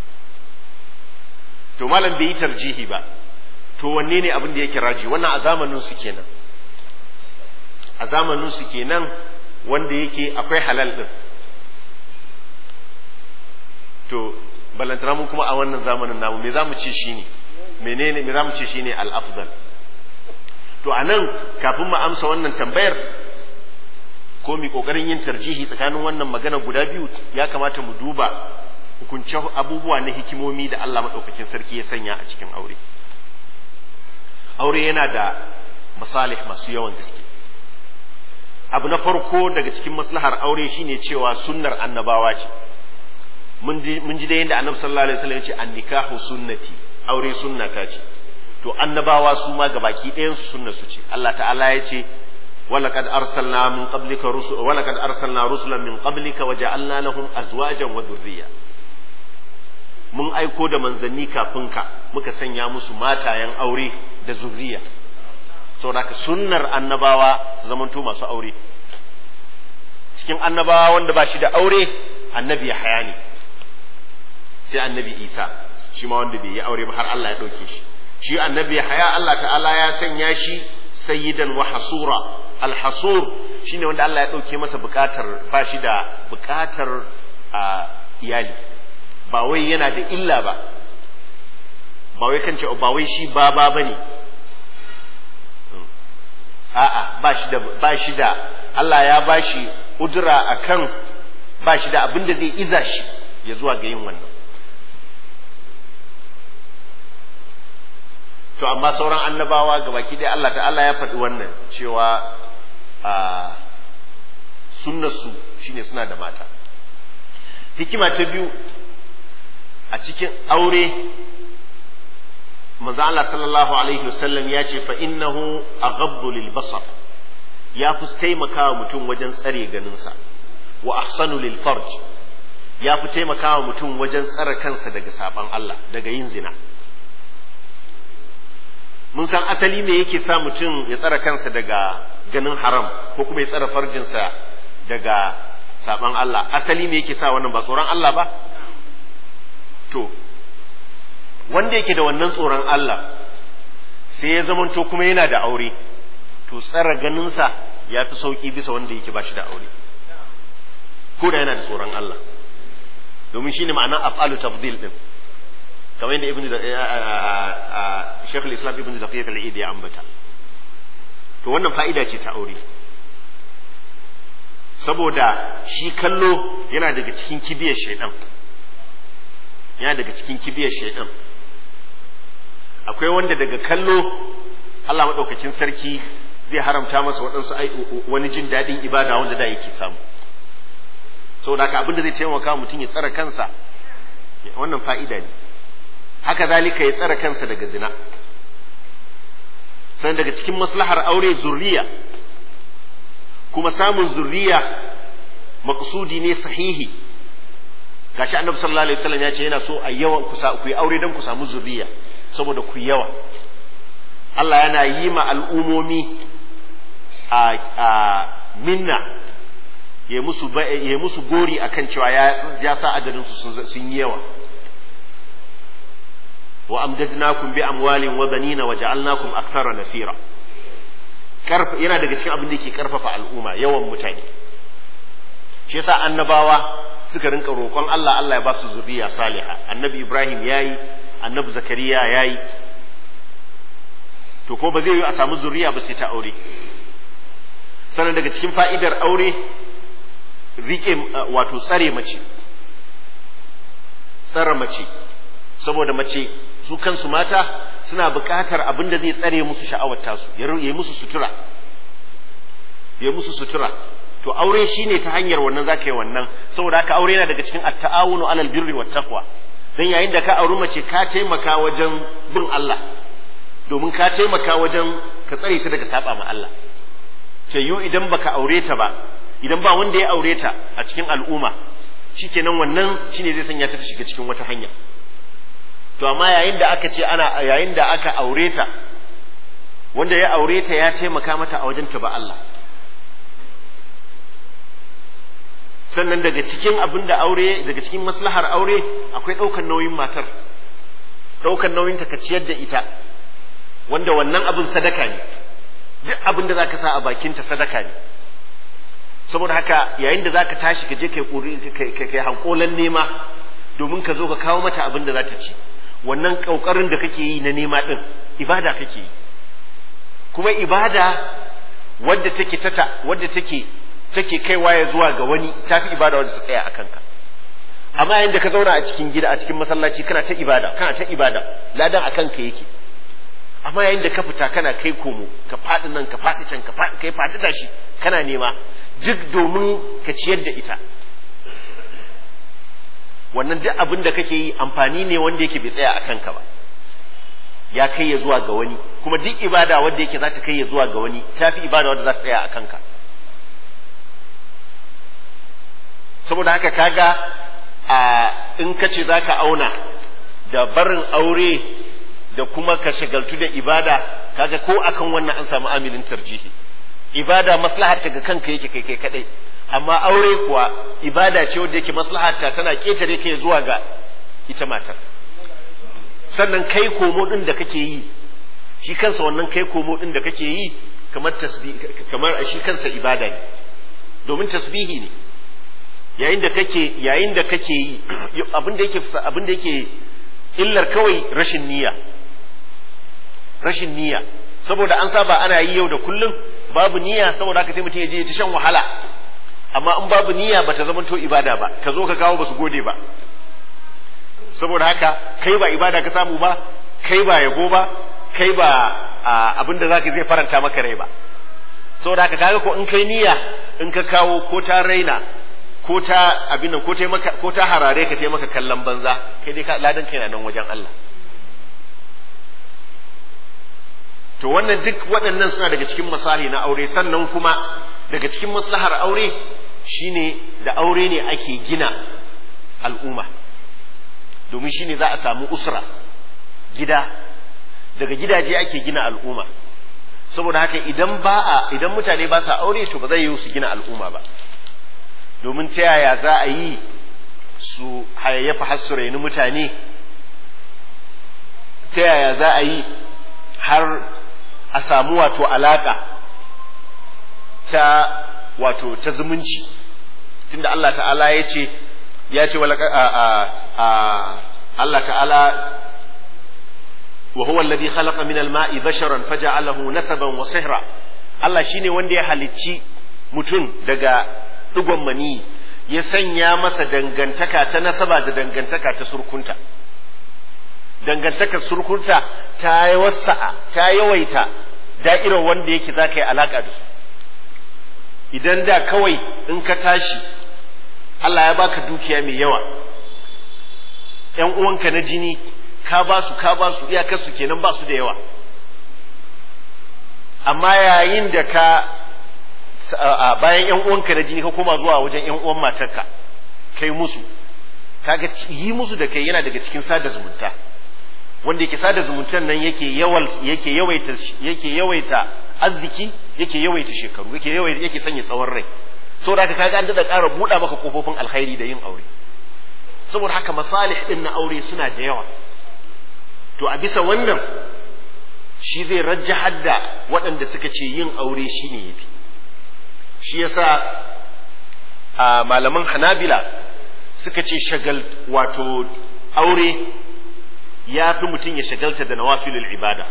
to malam bai yi tarjihi ba to wanne ne abin da yake raji wannan a zamanin su kenan a zamanin su kenan wanda yake akwai halal din to balantana mu kuma a wannan zamanin namu me zamu ce shine menene me zamu ce shine al-afdal to anan kafin mu amsa wannan tambayar ko mi kokarin yin tarjihi tsakanin wannan magana guda biyu ya kamata mu duba hukunce abubuwa na hikimomi da Allah madaukakin sarki ya sanya a cikin aure aure yana da masalih masu yawan gaske abu na farko daga cikin maslahar aure shine cewa sunnar annabawa ce mun ji da yadda annabi sallallahu alaihi wasallam ya ce annikahu sunnati aure sunnata ce to annabawa su ma gabaki ɗayan su sunnar su ce Allah ta'ala ya ce ولقد أرسلنا من قبلك رسل ولقد أرسلنا رسلا من قبلك وجعلنا لهم أزواجا وذرية mun aiko da manzanni kafin ka muka sanya musu matayen aure da zuriya saboda ka sunnar annabawa su zamanto masu aure cikin annabawa wanda ba shi da aure annabi ya haya ne sai annabi isa shi ma wanda bai yi aure ba har Allah ya ɗauke shi shi annabi ya haya Allah ta'ala ya sanya shi sayyidan wa hasura alhasur shine wanda Allah ya ɗauke masa buƙatar ba shi da buƙatar iyali ba wai yana da illa ba ba wai kan ce ba wai shi ba ba bane a'a ba shi da ba shi da Allah ya ba shi udura akan ba shi da abin da zai iza shi ya zuwa ga yin wannan to amma sauran annabawa ga baki dai Allah ta'ala ya faɗi wannan cewa a sunnarsu shine suna da mata hikima ta biyu a cikin aure manzo Allah sallallahu alaihi wasallam ya ce fa innahu aghabbu lil basar ya fi taimakawa mutum wajen tsare ganinsa wa ahsanu lil farj ya fi taimakawa mutum wajen tsare kansa daga saban Allah daga yin zina mun san asali me yake sa mutum ya tsare kansa daga ganin haram ko kuma ya tsare farjinsa daga saban Allah asali me yake sa wannan ba tsoron Allah ba to wanda yake da wannan tsoron Allah sai ya zamanto kuma yana da aure to tsara ganinsa ya fi sauƙi bisa wanda yake ba shi da aure ko da yana da tsoron Allah domin shine ma'ana af'alu tafdil din kamar yadda ibnu Sheikh al-Islam ibnu Daqiq al-Eid ya ambata to wannan fa'ida ce ta aure saboda shi kallo yana daga cikin kibiyar shaidan yana daga cikin kibiyar shaidan akwai wanda daga kallo Allah maɗaukakin sarki zai haramta masa waɗansu wani jin daɗin ibada wanda da yake samu saboda haka abinda zai taimaka mutum ya tsara kansa wannan fa'ida ne haka zalika ya tsara kansa daga zina sannan daga cikin maslahar aure zurriya kuma samun zurriya maqsudi ne sahihi gashi annabi sallallahu alaihi wasallam ya ce yana so a yawan ku ku yi aure dan ku samu zuriya saboda ku yawa Allah yana yi ma al'umomi a a minna ya musu ya musu gori akan cewa ya ya sa adadin su sun yi yawa wa amdadnakum bi amwalin wa banina wa ja'alnakum akthara nafira karfa yana daga cikin abin da yake karfafa al'umma yawan mutane shi yasa annabawa suka rinka roƙon Allah Allah ya ba su zuriya saliha annabi Ibrahim yayi annabi Zakariya yayi to ko ba zai yi a samu zuriya ba sai ta aure sannan daga cikin fa'idar aure rike wato tsare mace tsare mace saboda mace su kansu mata suna buƙatar abin da zai tsare musu sha'awar tasu ya yi musu sutura ya musu sutura to aure shine ta hanyar wannan zaka yi wannan saboda haka aure yana daga cikin at-ta'awunu 'alal birri wat taqwa dan yayin da ka auri mace ka taimaka wajen bin Allah domin ka taimaka wajen ka tsare ta daga saba ma Allah ce yu idan baka aure ta ba idan ba wanda ya aure ta a cikin al'umma shikenan wannan shine zai sanya ta ta shiga cikin wata hanya to amma yayin da aka ce ana yayin da aka aure ta wanda ya aure ta ya taimaka mata a wajen ta ba Allah sannan daga cikin abin da aure daga cikin maslahar aure akwai ɗaukar nauyin matar ɗaukar nauyin ta ka ciyar da ita wanda wannan abin sadaka ne duk abin da zaka sa a bakinta sadaka ne saboda haka yayin da zaka tashi ka je kai kai kai hankolan nema domin ka zo ka kawo mata abin da za ta ci wannan ƙauƙarin da kake yi na nema ɗin ibada kake yi kuma ibada wadda take tata wadda take take kaiwa ya zuwa ga wani tafi ibada wadda ta tsaya a kanka amma yayin da ka zauna a cikin gida a cikin masallaci kana ta ibada kana ta ibada ladan a kanka yake amma yayin da ka fita kana kai komo ka faɗi nan ka faɗi can ka faɗi kai faɗi tashi kana nema duk domin ka ciyar da ita wannan duk abin da kake yi amfani ne wanda yake bai tsaya a kanka ba ya kai ya zuwa ga wani kuma duk ibada wanda yake za ta kai ya zuwa ga wani ta fi ibada wanda za ta tsaya a kanka saboda haka kaga a in ka ce za ka auna da barin aure da kuma ka shagaltu da ibada kaga ko akan wannan an samu amilin tarjihi ibada maslahar ta ga kanka yake kai kai kadai amma aure kuwa ibada ce wadda yake maslahata tana ketare kai zuwa ga ita matar sannan kai komo din da kake yi shi kansa wannan kai komo din da kake yi kamar tasbih kamar shi kansa ibada ne domin tasbihi ne yayin da kake yayin da kake yi abin da yake abin da yake illar kawai rashin niyya rashin niyya saboda an saba ana yi yau da kullum babu niyya saboda haka sai mutum ya je ta shan wahala amma in babu niyya bata zama to ibada ba ka zo ka kawo basu gode ba saboda haka kai ba ibada ka samu ba kai ba yabo ba kai ba abin da zaka zai faranta maka rai ba saboda haka kaga ko in kai niyya in ka kawo ko ta raina ko ta abin nan ko ta maka ko ta harare ka taimaka kallon banza kai dai ladan kai na nan wajen Allah to wannan duk waɗannan suna daga cikin masahi na aure sannan kuma daga cikin maslahar aure shine da aure ne ake gina al'umma domin shine za a samu usra gida daga gidaje ake gina al'umma saboda haka idan ba a idan mutane ba sa aure to ba zai yi su gina al'umma ba domin ta yaya za a yi su hayayyafa har su raini mutane ta yaya za a yi har a samu wato alaka ta wato ta zumunci tunda Allah ta'ala ya ce ya ce wala Allah ta'ala wa huwa alladhi khalaqa min al-ma'i basharan faja'alahu nasaban wa sihra Allah shine wanda ya halicci mutum daga digon mani ya sanya masa dangantaka ta nasaba da dangantaka ta surkunta dangantakar surkunta ta wasa'a ta yawaita da'irar wanda yake za ka yi alaƙa da su idan da kawai in ka tashi Allah ya baka dukiya mai yawa ‘yan uwanka na jini ka ba su ka ba su iyakarsu kenan ba su da yawa amma yayin da ka bayan yan uwanka na jini ka koma zuwa wajen yan uwan matarka kai musu kaga yi musu da kai yana daga cikin sada zumunta wanda yake sada zumuntan nan yake yawal yake yawaita yake yawaita arziki yake yawaita shekaru yake yawaita yake sanya tsawon rai saboda haka kaga an da ƙara buɗa maka kofofin alkhairi da yin aure saboda haka masalih din na aure suna da yawa to a bisa wannan shi zai rajjahar da waɗanda suka ce yin aure shine yafi shi yasa a malaman hanabila suka ce shagal wato aure ya fi mutum ya shagalta da nawafilul ibada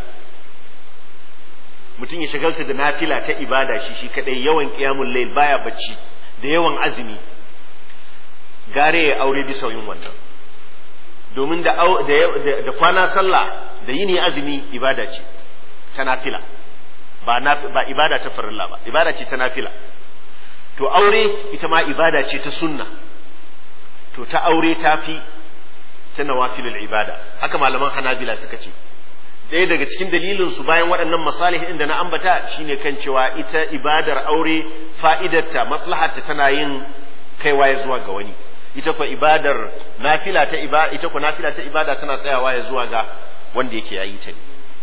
mutum ya shagalta da nafila ta ibada shi shi kadai yawan qiyamul layl baya bacci da yawan azumi gare ya aure bisa yin wannan domin da da kwana sallah da yini azumi ibada ce ta nafila ba ba ibada ta farilla ba ibada ce ta nafila to aure ita ma ibada ce ta sunna to ta aure ta fi ta nawafilul ibada haka malaman hanabila suka ce ɗaya daga cikin dalilin su bayan waɗannan masalih da na ambata shine kan cewa ita ibadar aure fa'idarta maslaharta tana yin kaiwa ya zuwa ga wani ita ko ibadar nafila ta ibada ita ko nafila ta ibada tana tsayawa ya zuwa ga wanda yake yayi ta ne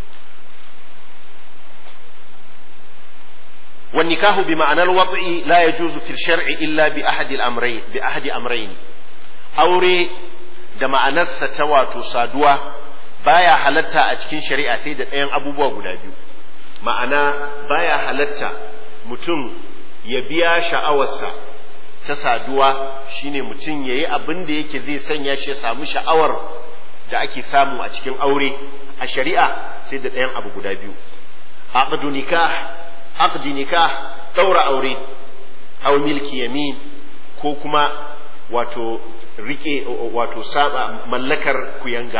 والنكاح بمعنى الوضع لا يجوز في الشرع إلا بأحد الأمرين بأحد أمرين أوري da ma'anarsa ta wato saduwa baya halatta a cikin shari'a sai da ɗayan abubuwa guda biyu ma'ana baya halatta mutum ya biya sha'awarsa ta saduwa shine mutum ya yi abin da yake zai sanya shi ya samu sha'awar da ake samu a cikin aure a shari'a sai da ɗayan abu guda biyu aqdu nikah aqdi nikah daura aure aw milki yamin ko kuma wato rike wato saba mallakar kuyanga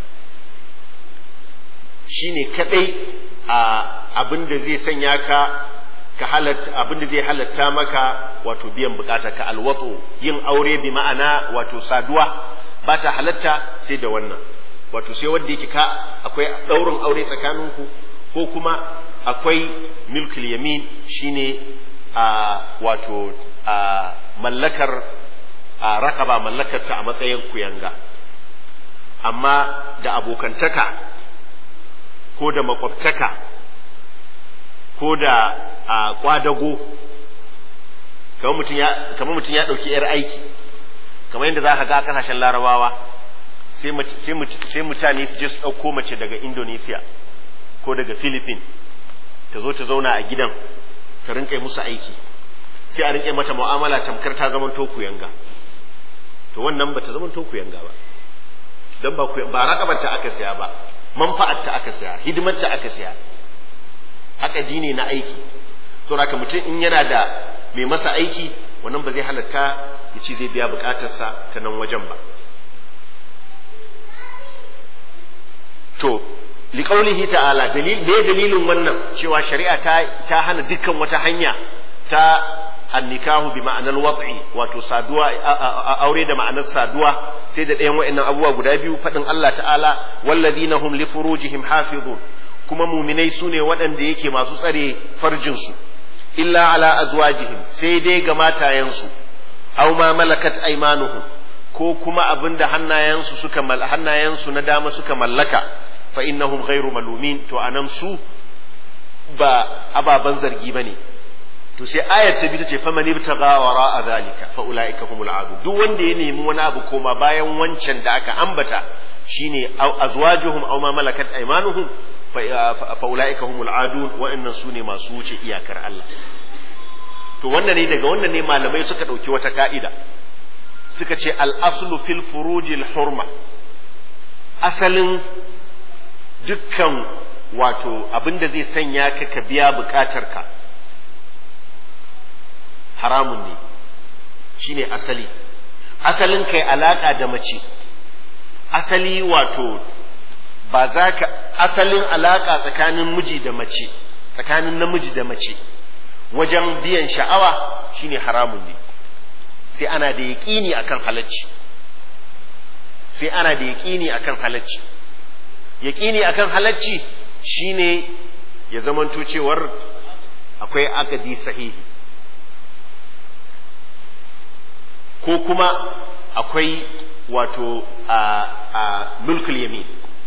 shine kadai a abin da zai sanya ka ka halatta abin da zai halatta maka wato biyan bukata ka alwato yin aure bi ma'ana wato saduwa ba ta halatta sai da wannan wato sai wanda yake ka akwai daurin aure tsakaninku ko kuma akwai milkul yamin shine a wato a mallakar a rakaba mallakarta a matsayin kuyanga amma da abokantaka ko da makwabtaka ko da a kwadago kamar mutum ya ɗauki 'yar aiki kamar yadda za ka ga a ƙasashen larabawa sai mutane su je su ɗauko mace daga indonesia ko daga philippines ta zo ta zauna a gidan ta rinƙa musu aiki sai a rinƙe mata mu'amala tamkar ta zaman toku yanga to wannan ba ta zaman toku yanga ba don ba ba rakabarta aka siya ba manfa'arta aka siya hidimarta aka siya haka dine na aiki to haka mutum in yana da mai masa aiki wannan ba zai halatta ya ci zai biya bukatarsa ta nan wajen ba to liƙaunihi ta'ala dalil me dalilin wannan cewa shari'a ta ta hana dukkan wata hanya ta annikahu bi ma'anar wat'i wato saduwa aure da ma'anar saduwa sai da ɗayan wa'annan abubuwa guda biyu faɗin Allah ta'ala wallazina hum li furujihim hafizun kuma muminai sune waɗanda yake masu tsare farjinsu illa ala azwajihim sai dai ga matayensu aw ma malakat aymanuhum ko kuma abinda hannayensu suka hannayensu na dama suka mallaka fa innahum ghairu malumin to anan su ba ababan zargi bane to sai ayar ta bi ta ce faman ibtaga wara zalika fa ulaika humul adu duk wanda ya nemi wani abu koma bayan wancan da aka ambata shine azwajuhum aw ma malakat aymanuhum fa ulaika humul adu wa'annan sune masu wuce iyakar Allah to wannan ne daga wannan ne malamai suka dauki wata ka'ida suka ce al aslu fil furujil hurma asalin dukkan wato abin da zai sanya ka ka biya bukatarka haramun ne shine asali asalin kai alaka da mace asali wato ba za ka asalin alaka tsakanin miji da mace tsakanin namiji da mace wajen biyan sha'awa shine haramun ne sai ana da yaƙini akan halacci sai ana da yaƙini akan halacci yaƙini akan halacci shine ya zamanto cewar akwai akadi sahihi ko kuma akwai wato a a mulkul yamin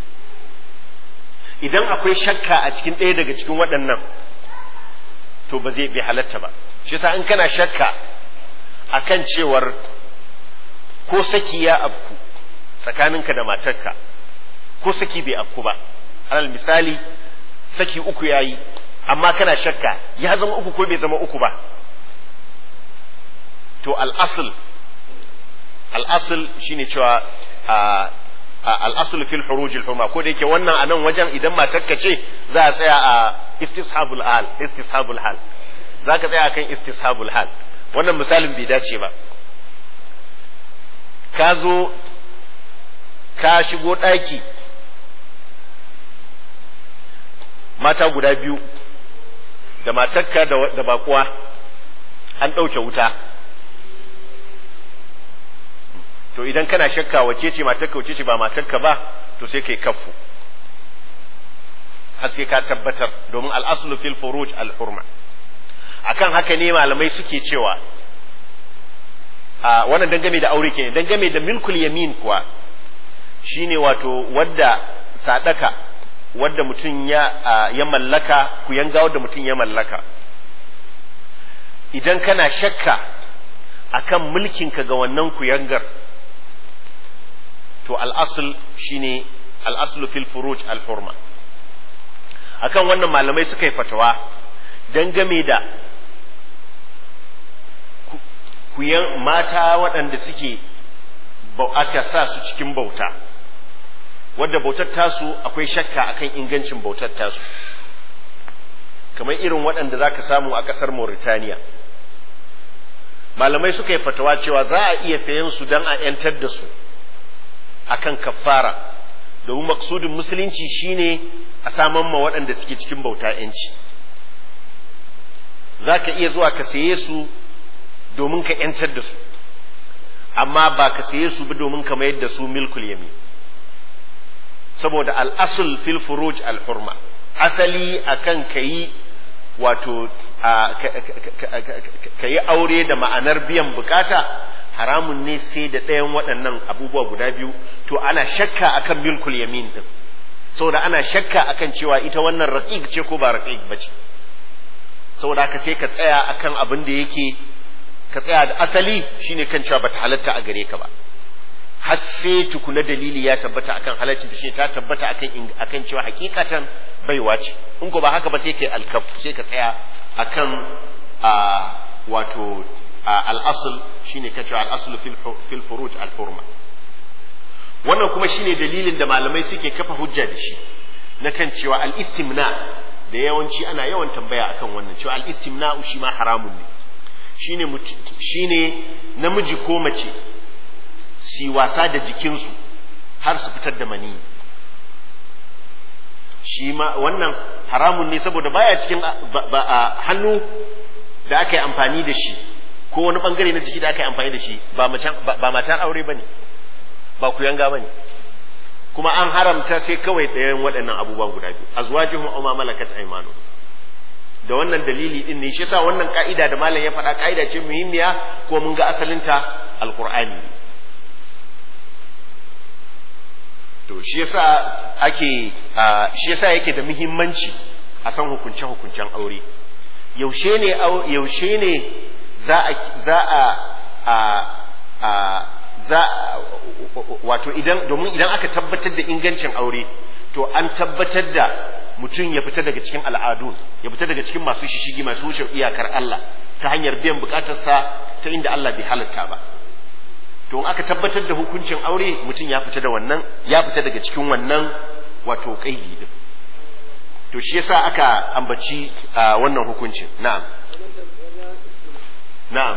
idan akwai shakka a cikin ɗaya daga cikin waɗannan to ba zai bai halatta ba shi yasa in kana shakka akan cewar ko saki ya afku tsakaninka da matarka ko saki bai afku ba alal misali saki uku yayi amma kana shakka ya zama uku ko bai zama uku ba to al'asul al'asul shine cewa al'asul fil huruj al huma ko da yake wannan a nan wajen idan matarka ce za a tsaya a istishabul hal istishabul hal za ka tsaya kan istishabul hal wannan misalin bai dace ba ka zo ka shigo ɗaki mata guda biyu da matarka da bakuwa an ɗauke wuta to idan kana shakka wace ce matarka wace ce ba matarka ba to sai kai kaffu har sai ka tabbatar domin al'aslu fil furuj al hurma akan haka ne malamai suke cewa a wannan dangane da aure kenan dangane da milkul yamin kuwa shine wato wadda sadaka wadda mutum ya ya mallaka ku yanga wadda mutum ya mallaka idan kana shakka akan mulkinka ga wannan kuyangar to al'asul shine al'aslu fil furuj al hurma akan wannan malamai suka yi fatawa dangane da kuyan mata waɗanda suke aka sa su cikin bauta wadda bautar tasu akwai shakka akan ingancin bautar tasu kamar irin waɗanda za ka samu a ƙasar Mauritania malamai suka yi fatawa cewa za a iya sayan su don a 'yantar da su akan kafara domin maksudin musulunci shine a saman ma waɗanda suke cikin bauta 'yanci za ka iya zuwa ka saye su domin ka ‘yantar da su, amma ba ka saye su ba domin ka mayar da su milkul yami. Saboda al'asul fil furuj al-hurma, asali akan ka yi wato ka yi aure da ma'anar biyan bukata haramun ne sai da ɗayan waɗannan abubuwa guda biyu, to ana shakka akan milkul yamin ɗin. Saboda ana shakka akan cewa ita wannan raƙiƙ ce ko ba raƙiƙ ba ce. Saboda haka sai ka tsaya akan abin da yake ka tsaya da asali shine kan cewa bata halatta a gare ka ba har sai tukuna dalili ya tabbata akan halaccin ta shine ta tabbata akan akan cewa hakikatan baiwa ce in ko ba haka ba sai kai alkaf sai ka tsaya akan a wato al-asl shine kan cewa al-asl fil fil furuj al-hurma wannan kuma shine dalilin da malamai suke kafa hujja da shi na kan cewa al-istimna da yawanci ana yawan tambaya akan wannan cewa al-istimna shi ma haramun ne shine shine namiji ko mace su wasa da jikinsu har su fitar da mani shi ma wannan haramun ne saboda baya cikin hannu da aka yi amfani da shi ko wani bangare na jiki da aka yi amfani da shi ba matan aure ba ne ba ku yanga ba ne kuma an haramta sai kawai ɗayan waɗannan abubuwan guda biyu azwajuhum aw ma malakat aymanu da wannan dalili din ne shi yasa wannan ka'ida da malam ya faɗa ka'ida ce muhimmiya ko mun ga asalinta alqur'ani to shi yasa ake shi yasa yake da muhimmanci a san hukunce hukuncen aure yaushe ne yaushe ne za a za a a za wato idan domin idan aka tabbatar da ingancin aure to an tabbatar da mutum ya fita daga cikin al'adu ya fita daga cikin masu shishigi masu wuce iyakar Allah ta hanyar biyan bukatarsa ta inda Allah bai halatta ba to in aka tabbatar da hukuncin aure mutum ya fita da wannan ya fita daga cikin wannan wato kaidi din to shi yasa aka ambaci wannan hukuncin na'am na'am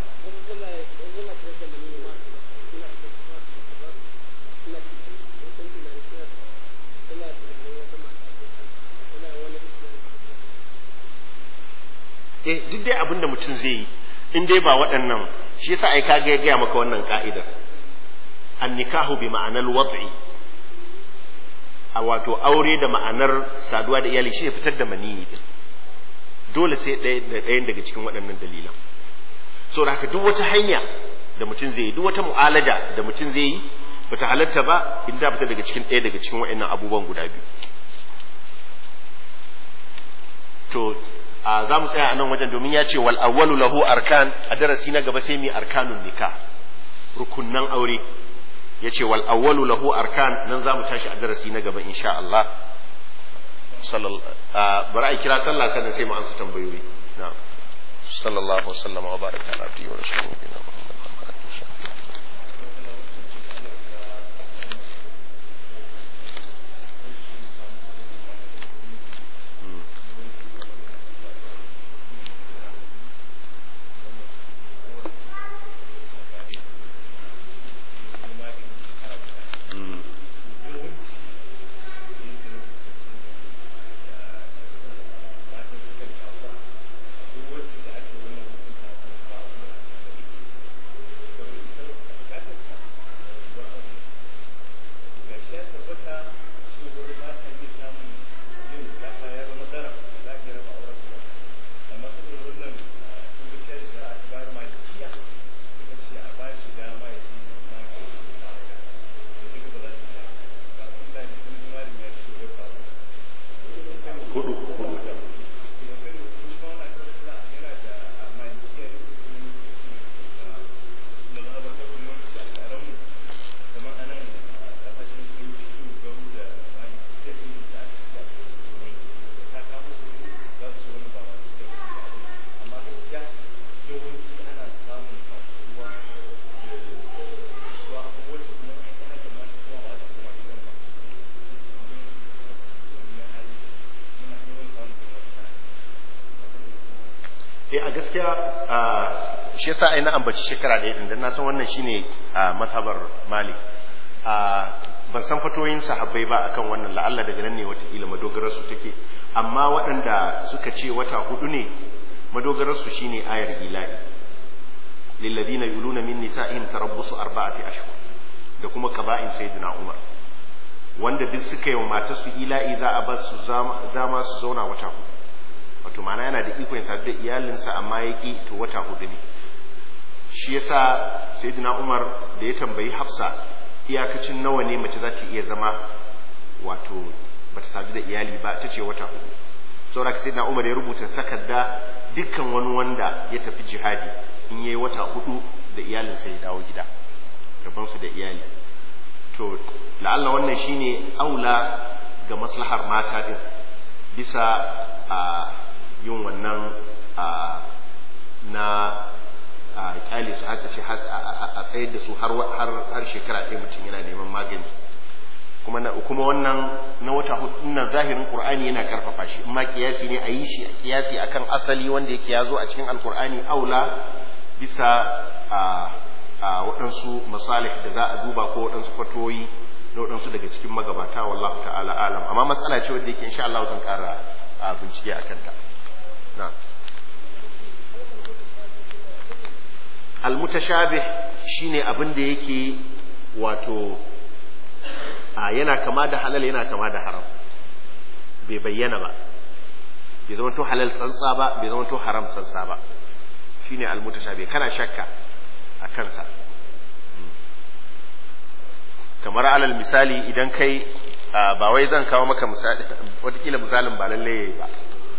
eh duk dai abin da mutum zai yi in dai ba waɗannan shi yasa ai kaga ya gaya maka wannan ka'idar annikahu bi ma'anar wat'i a wato aure da ma'anar saduwa da iyali shi ya fitar da maniyi din dole sai ɗaya da ɗayan daga cikin waɗannan dalilan so da haka duk wata hanya da mutum zai yi duk wata mu'alaja da mutum zai yi bata halatta ba in da fita daga cikin ɗaya daga cikin wa'annan abubuwan guda biyu to a za mu tsaya a nan wajen domin ya ce wal awwalu lahu arkan a darasi na gaba sai mu arkanun nikah rukunnan aure ya ce wal awwalu lahu arkan nan za mu tashi a darasi na gaba insha Allah bari a kira sallah sannan sai mu ansa tambayoyi na'am sallallahu wasallam wa baraka ala abdihi wa rasulihi eh a gaskiya shi yasa ai na ambaci shekara ɗaya din dan na san wannan shine mazhabar Malik ban san fatoyin sahabbai ba akan wannan la'alla daga nan ne watakila madogarar su take amma waɗanda suka ce wata hudu ne madogarar su shine ayar ilahi lilladina yuluna min nisa'ihim tarabbusu arba'ati ashhur da kuma qaba'in sayyidina Umar wanda duk suka yi wa matarsu ila'i za a bar su dama su zauna wata hudu wato ma'ana yana da ikon sadu da iyalinsa amma ya ki to wata hudu ne shi yasa sayyidina Umar da ya tambayi Hafsa iyakacin nawa ne mace za ta iya zama wato bata sadu da iyali ba ta ce wata hudu saboda sayyidina Umar ya rubuta takarda dukkan wani wanda ya tafi jihadi in yayi wata hudu da iyalinsa ya dawo gida rabon su da iyali to la'alla wannan shine aula ga maslahar mata din bisa a yin wannan na kyale su haka ce a tsayar da su har shekara ɗaya mutum yana neman magani kuma kuma wannan na wata hudu nan zahirin qur'ani yana karfafa shi amma kiyasi ne a yi shi kiyasi akan asali wanda yake ya zo a cikin alqur'ani aula bisa a waɗansu masalih da za a duba ko waɗansu fatoyi na waɗansu daga cikin magabata wallahu ta'ala alam amma matsala ce wadda yake insha Allah zan ƙara bincike a kanta na almutashabih shine abin da yake wato a yana kama da halal yana kama da haram bai bayyana ba bai zama to halal tsantsa ba bai zama to haram tsantsa ba shine almutashabih kana shakka a kansa kamar alal misali idan kai ba wai zan kawo maka misali watakila misalin ba lalle ba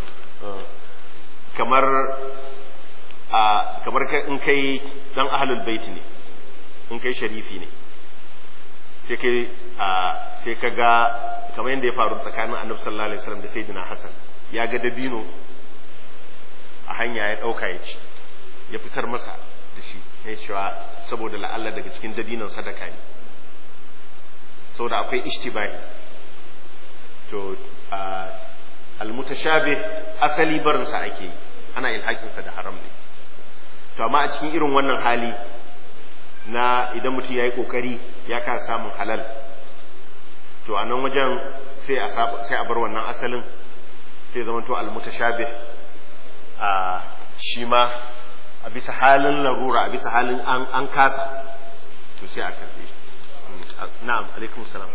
kamar a kamar in kai dan ahlul baiti ne in kai sharifi ne sai kai sai ka ga kamar yadda ya faru tsakanin annabi sallallahu alaihi wasallam da sayyidina hasan ya ga dabino a hanya ya dauka ya ci ya fitar masa da shi ya cewa saboda la'alla daga cikin dabinon sadaka ne saboda akwai ishtibahi to almutashabih asali barinsa ake yi ana ilhakinsa da haram ne to amma a cikin irin wannan hali na idan mutum ya yi ƙoƙari ya kasa samun halal to a nan wajen sai a sai a bar wannan asalin sai zama to almutashabih a shi ma a bisa halin larura a bisa halin an, an kasa to sai a karbe na'am alaikum salam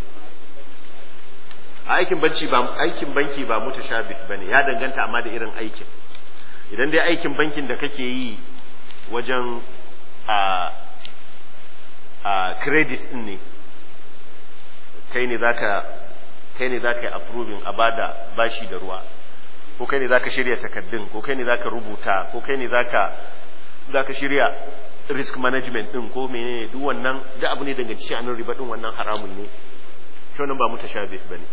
a aikin banki ba aikin banki ba mutashabih bane ya danganta amma da irin aikin idan dai aikin bankin da kake yi wajen a a credit din ne kai ne zaka kai ne zaka yi approving a bada bashi da ruwa ko kai ne zaka shirya takaddun ko kai ne zaka rubuta ko kai ne zaka zaka shirya risk management din ko menene duk wannan duk abu ne danganci shi anan riba din wannan haramun ne shi wannan ba mutashabih bane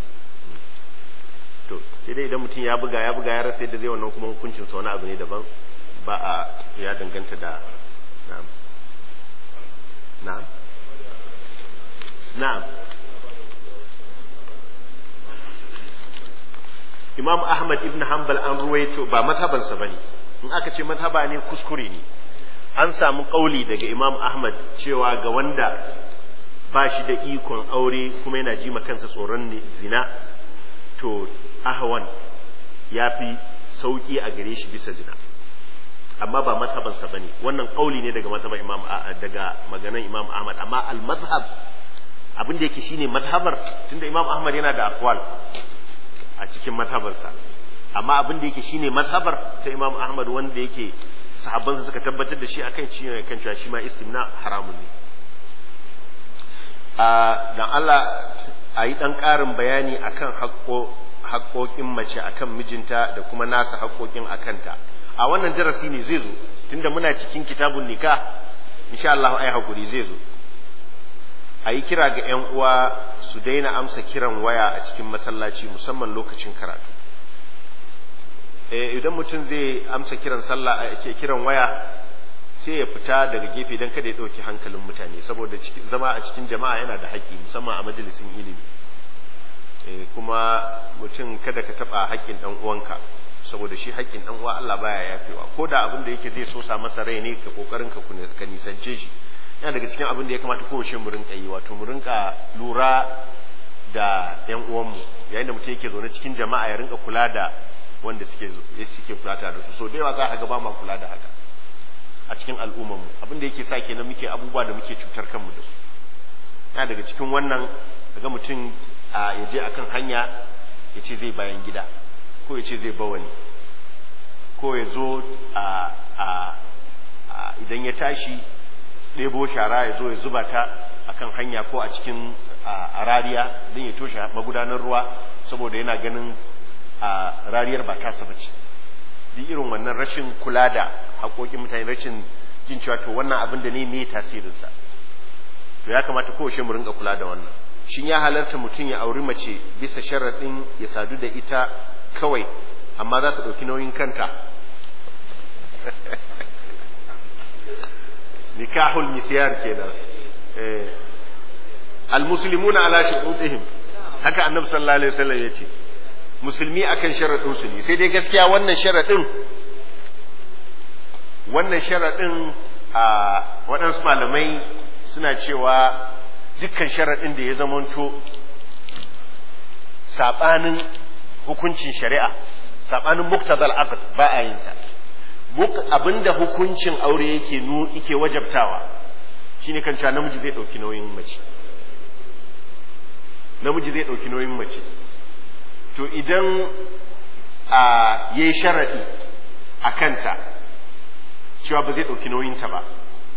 to sai dai idan mutum ya buga ya buga ya rasa yadda zai wannan kuma hukuncin sa wani abu ne daban ba a ya danganta da na'am na'am na'am Imam Ahmad ibn Hanbal an ruwaito ba mazhabansa bane in aka ce mazhaba ne kuskure ne an samu kauli daga Imam Ahmad cewa ga wanda ba shi da ikon aure kuma yana ji kansa tsoron zina to ahwan ya fi sauki a gare shi bisa zina amma ba mazhabansa bane wannan kauli ne daga mazhaban Imam daga maganan Imam Ahmad amma al mazhab abin da yake shine mazhabar tunda Imam Ahmad yana da aqwal a cikin mazhabarsa amma abin da yake shine mazhabar ta Imam Ahmad wanda yake sahabbansa suka tabbatar da shi akan shi ne kan cewa shi ma istimna haramun ne a dan Allah a yi dan ƙarin bayani akan haƙoƙin mace akan mijinta da kuma nasa haƙoƙin akanta a wannan darasi ne zai zo tunda muna cikin kitabun nikah insha Allah ai hakuri zai zo a yi kira ga 'yan uwa su daina amsa kiran waya a cikin masallaci musamman lokacin karatu idan mutum zai amsa kiran sallah ke kiran waya sai ya fita daga gefe don kada ya ɗauki hankalin mutane saboda zama a cikin jama'a yana da haƙƙi musamman a majalisin ilimi kuma mutum kada ka taɓa haƙƙin ɗan uwanka saboda shi haƙƙin ɗan uwa Allah baya yafewa ko da abin da yake zai so sa masa rai ne ka kokarin ka ka nisance shi yana daga cikin abin da ya kamata kowace mu rinka yi wato mu rinka lura da yan uwanmu yayin da mutum yake zaune cikin jama'a ya rinka kula da wanda suke suke kula da su so da yawa za ka ga ba ma kula da haka a cikin al'ummar mu abin da yake sa kenan muke abubuwa da muke cutar kanmu da su yana daga cikin wannan daga mutum ya je akan hanya ya ce zai bayan gida ko ya ce zai bawali ko ya zo idan ya tashi ɗebo shara ya zo ya zuba ta akan hanya ko a cikin a rariya don ya toshe magudanar ruwa saboda yana ganin a rariyar ba tasa ba ce duk irin wannan rashin kula da haƙoƙin mutane rashin jin cewa to wannan abin da ne me tasirinsa to ya kamata kowace mu rinka kula da wannan shin ya halarta mutum ya auri mace bisa sharaɗin ya sadu da ita kawai amma za ta ɗauki nauyin kanta nikahul misyar kenan eh almuslimuna ala shurutihim haka annabi sallallahu alaihi wasallam yace musulmi akan sharadin su ne sai dai gaskiya wannan sharadin wannan sharadin a waɗansu malamai suna cewa dukkan sharadin da ya zamanto sabanin hukuncin shari'a sabanin muktazal aqd ba a yin sa abinda hukuncin aure yake nu yake wajabtawa shine kan cewa namiji zai dauki nauyin mace namiji zai dauki nauyin mace to idan a yayi sharadi a kanta cewa ba zai dauki nauyin ta ba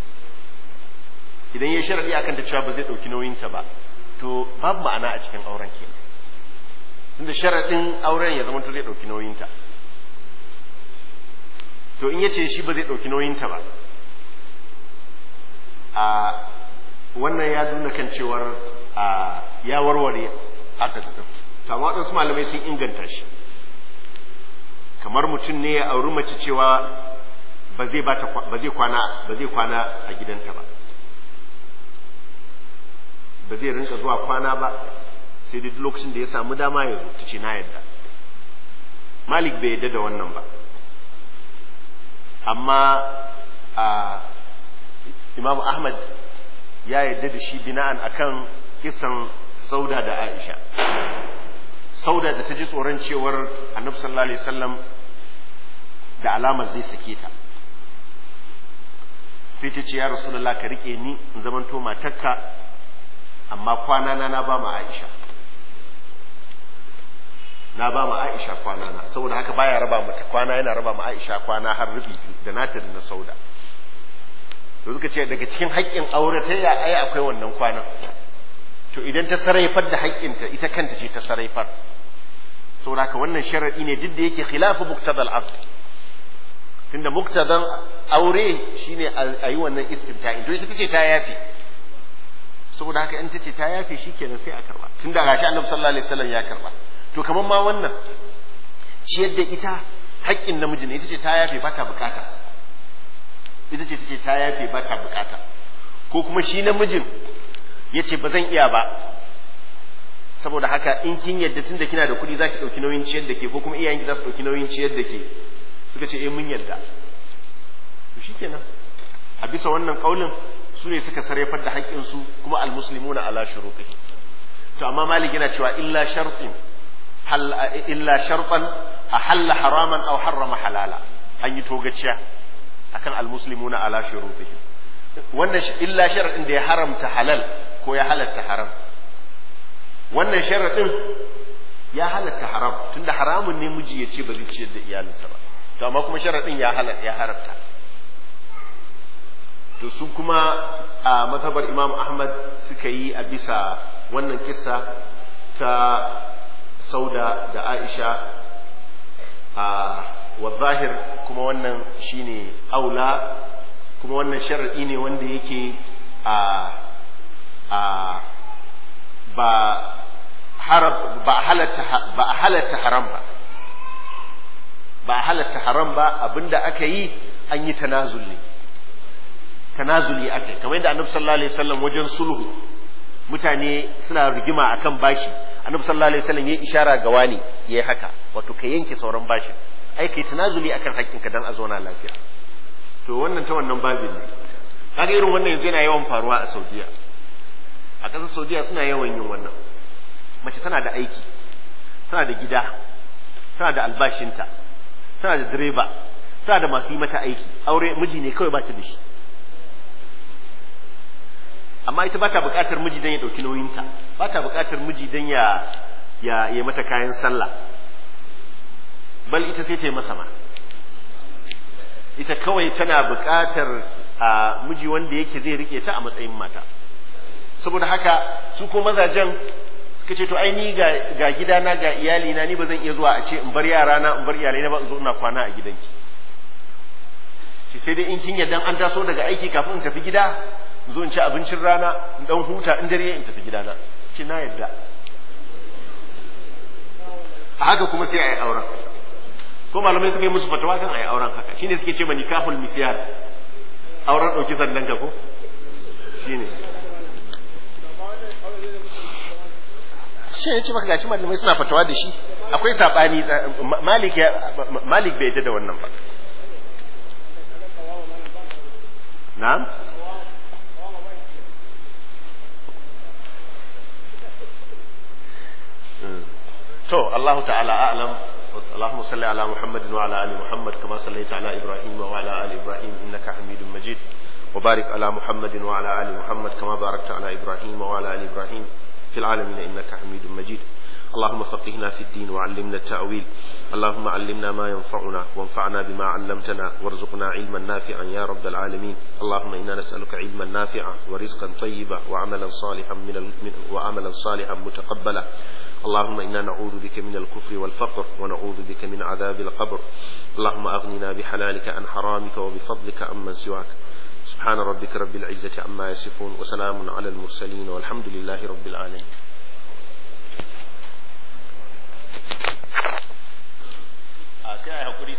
idan yayi sharadi a kanta cewa ba zai dauki nauyin ta ba to babu ma'ana a cikin auren kenan tunda sharadin auren ya zama to zai dauki nauyin ta to in yace shi ba zai ɗauki nauyinta ba a wannan ya nuna kan cewar a ya warware aka tafi to amma waɗansu malamai sun inganta shi kamar mutum ne ya auri mace cewa ba zai bata ba zai kwana ba zai kwana a gidanta ba ba zai rinka zuwa kwana ba sai duk lokacin da ya samu dama ya ta ce na yadda malik bai yadda da wannan ba amma a imam ahmad ya yadda da shi bina'an akan kisan sauda da aisha sauda da ta ji tsoron cewar annabi sallallahu alaihi wasallam da alamar zai sake ta sai ta ce ya rasulullah ka rike ni in zamanto matarka amma kwana na na ba ma aisha na ba ma aisha kwana na saboda haka baya raba mata kwana yana raba ma aisha kwana har rubi biyu da nata da na sauda to suka ce daga cikin haƙƙin aure ta ya ai akwai wannan kwanan to idan ta saraifar da haƙƙinta ita kanta ce ta saraifar saboda haka wannan sharadi ne duk da yake khilafu muqtadal aqd tunda muqtadan aure shine a yi wannan istimta'in to ita tace ta yafi saboda haka in tace ta yafi shikenan sai a karba tunda gashi annabi sallallahu alaihi wasallam ya karba to kaman ma wannan ciyar da ita haƙƙin namiji ne ita ce ta yafe ba ta bukata ita ce ta ce ta yafe ba ta bukata ko kuma shi namijin ya ce ba zan iya ba saboda haka in kin yadda tun da kina da kuɗi za ki ɗauki nauyin ciyar da ke ko kuma iyayenki za su ɗauki nauyin ciyar da ke suka ce eh mun yadda to shi kenan a bisa wannan ƙaunin su ne suka sarrafar da haƙƙinsu kuma almuslimuna ala shuruqi to amma malik yana cewa illa shartin hal illa shartan ahalla haraman aw harrama halala an yi togaciya akan almuslimuna ala shurutihim wannan illa sharadin da ya haramta halal ko ya halatta haram wannan sharadin ya halatta haram tunda haramun ne miji ya ce ba zai ciyar da iyalinsa ba to amma kuma sharadin ya halatta ya haramta to su kuma a mazhabar imam ahmad suka yi a bisa wannan kissa ta sauda da aisha a wazahir kuma wannan shine aula kuma wannan sharadi ne wanda yake a a ba harab ba halatta ba halatta haram ba ba halatta haram ba abinda aka yi an yi tanazul ne tanazuli aka yi kamar yadda annabi sallallahu alaihi wasallam wajen sulhu mutane suna rigima akan bashi annabi sallallahu alaihi wasallam yayi ishara ga wani yayi haka wato ka yanke sauran bashin ai kai tanazuli akan haƙƙinka dan a zauna lafiya to wannan ta wannan babin ne kaga irin wannan yanzu yana yawan faruwa a Saudiya a ƙasar Saudiya suna yawan yin wannan mace tana da aiki tana da gida tana da albashinta tana da direba tana da masu yi mata aiki aure miji ne kawai ba ta da shi amma ita ba ta buƙatar miji don ya ɗauki nauyinta ba ta buƙatar miji don ya ya ya mata kayan sallah bal ita sai ta yi masa ma ita kawai tana buƙatar a miji wanda yake zai rike ta a matsayin mata saboda haka su ko mazajen suka ce to ai ni ga ga gidana ga iyali na ni ba zan iya zuwa a ce in bar yara na in bar iyalai na ba in zo ina kwana a gidanki ce sai dai in kin yadda an taso daga aiki kafin in tafi gida in zo in ci abincin rana in dan huta in dare in tafi gidana ce na yadda a haka kuma sai a yi auren ko malamai suka yi musu fatawa kan a yi auren haka shine suke ce ma nikahul misyar auren ɗauki sandan ka ko shine shi ne ce maka gashi malamai suna fatawa da shi akwai sabani malik malik bai yadda da wannan ba na'am to Allah ta'ala a'lam اللهم صل على محمد وعلى ال محمد كما صليت على ابراهيم وعلى ال ابراهيم انك حميد مجيد وبارك على محمد وعلى ال محمد كما باركت على ابراهيم وعلى ال ابراهيم في العالمين انك حميد مجيد اللهم فقهنا في الدين وعلمنا التأويل اللهم علمنا ما ينفعنا وانفعنا بما علمتنا وارزقنا علما نافعا يا رب العالمين اللهم إنا نسألك علما نافعا ورزقا طيبا وعملا صالحا من وعملا صالحا متقبلا اللهم إنا نعوذ بك من الكفر والفقر ونعوذ بك من عذاب القبر اللهم أغننا بحلالك عن حرامك وبفضلك عمن سواك سبحان ربك رب العزة عما يصفون وسلام على المرسلين والحمد لله رب العالمين sai a hakuri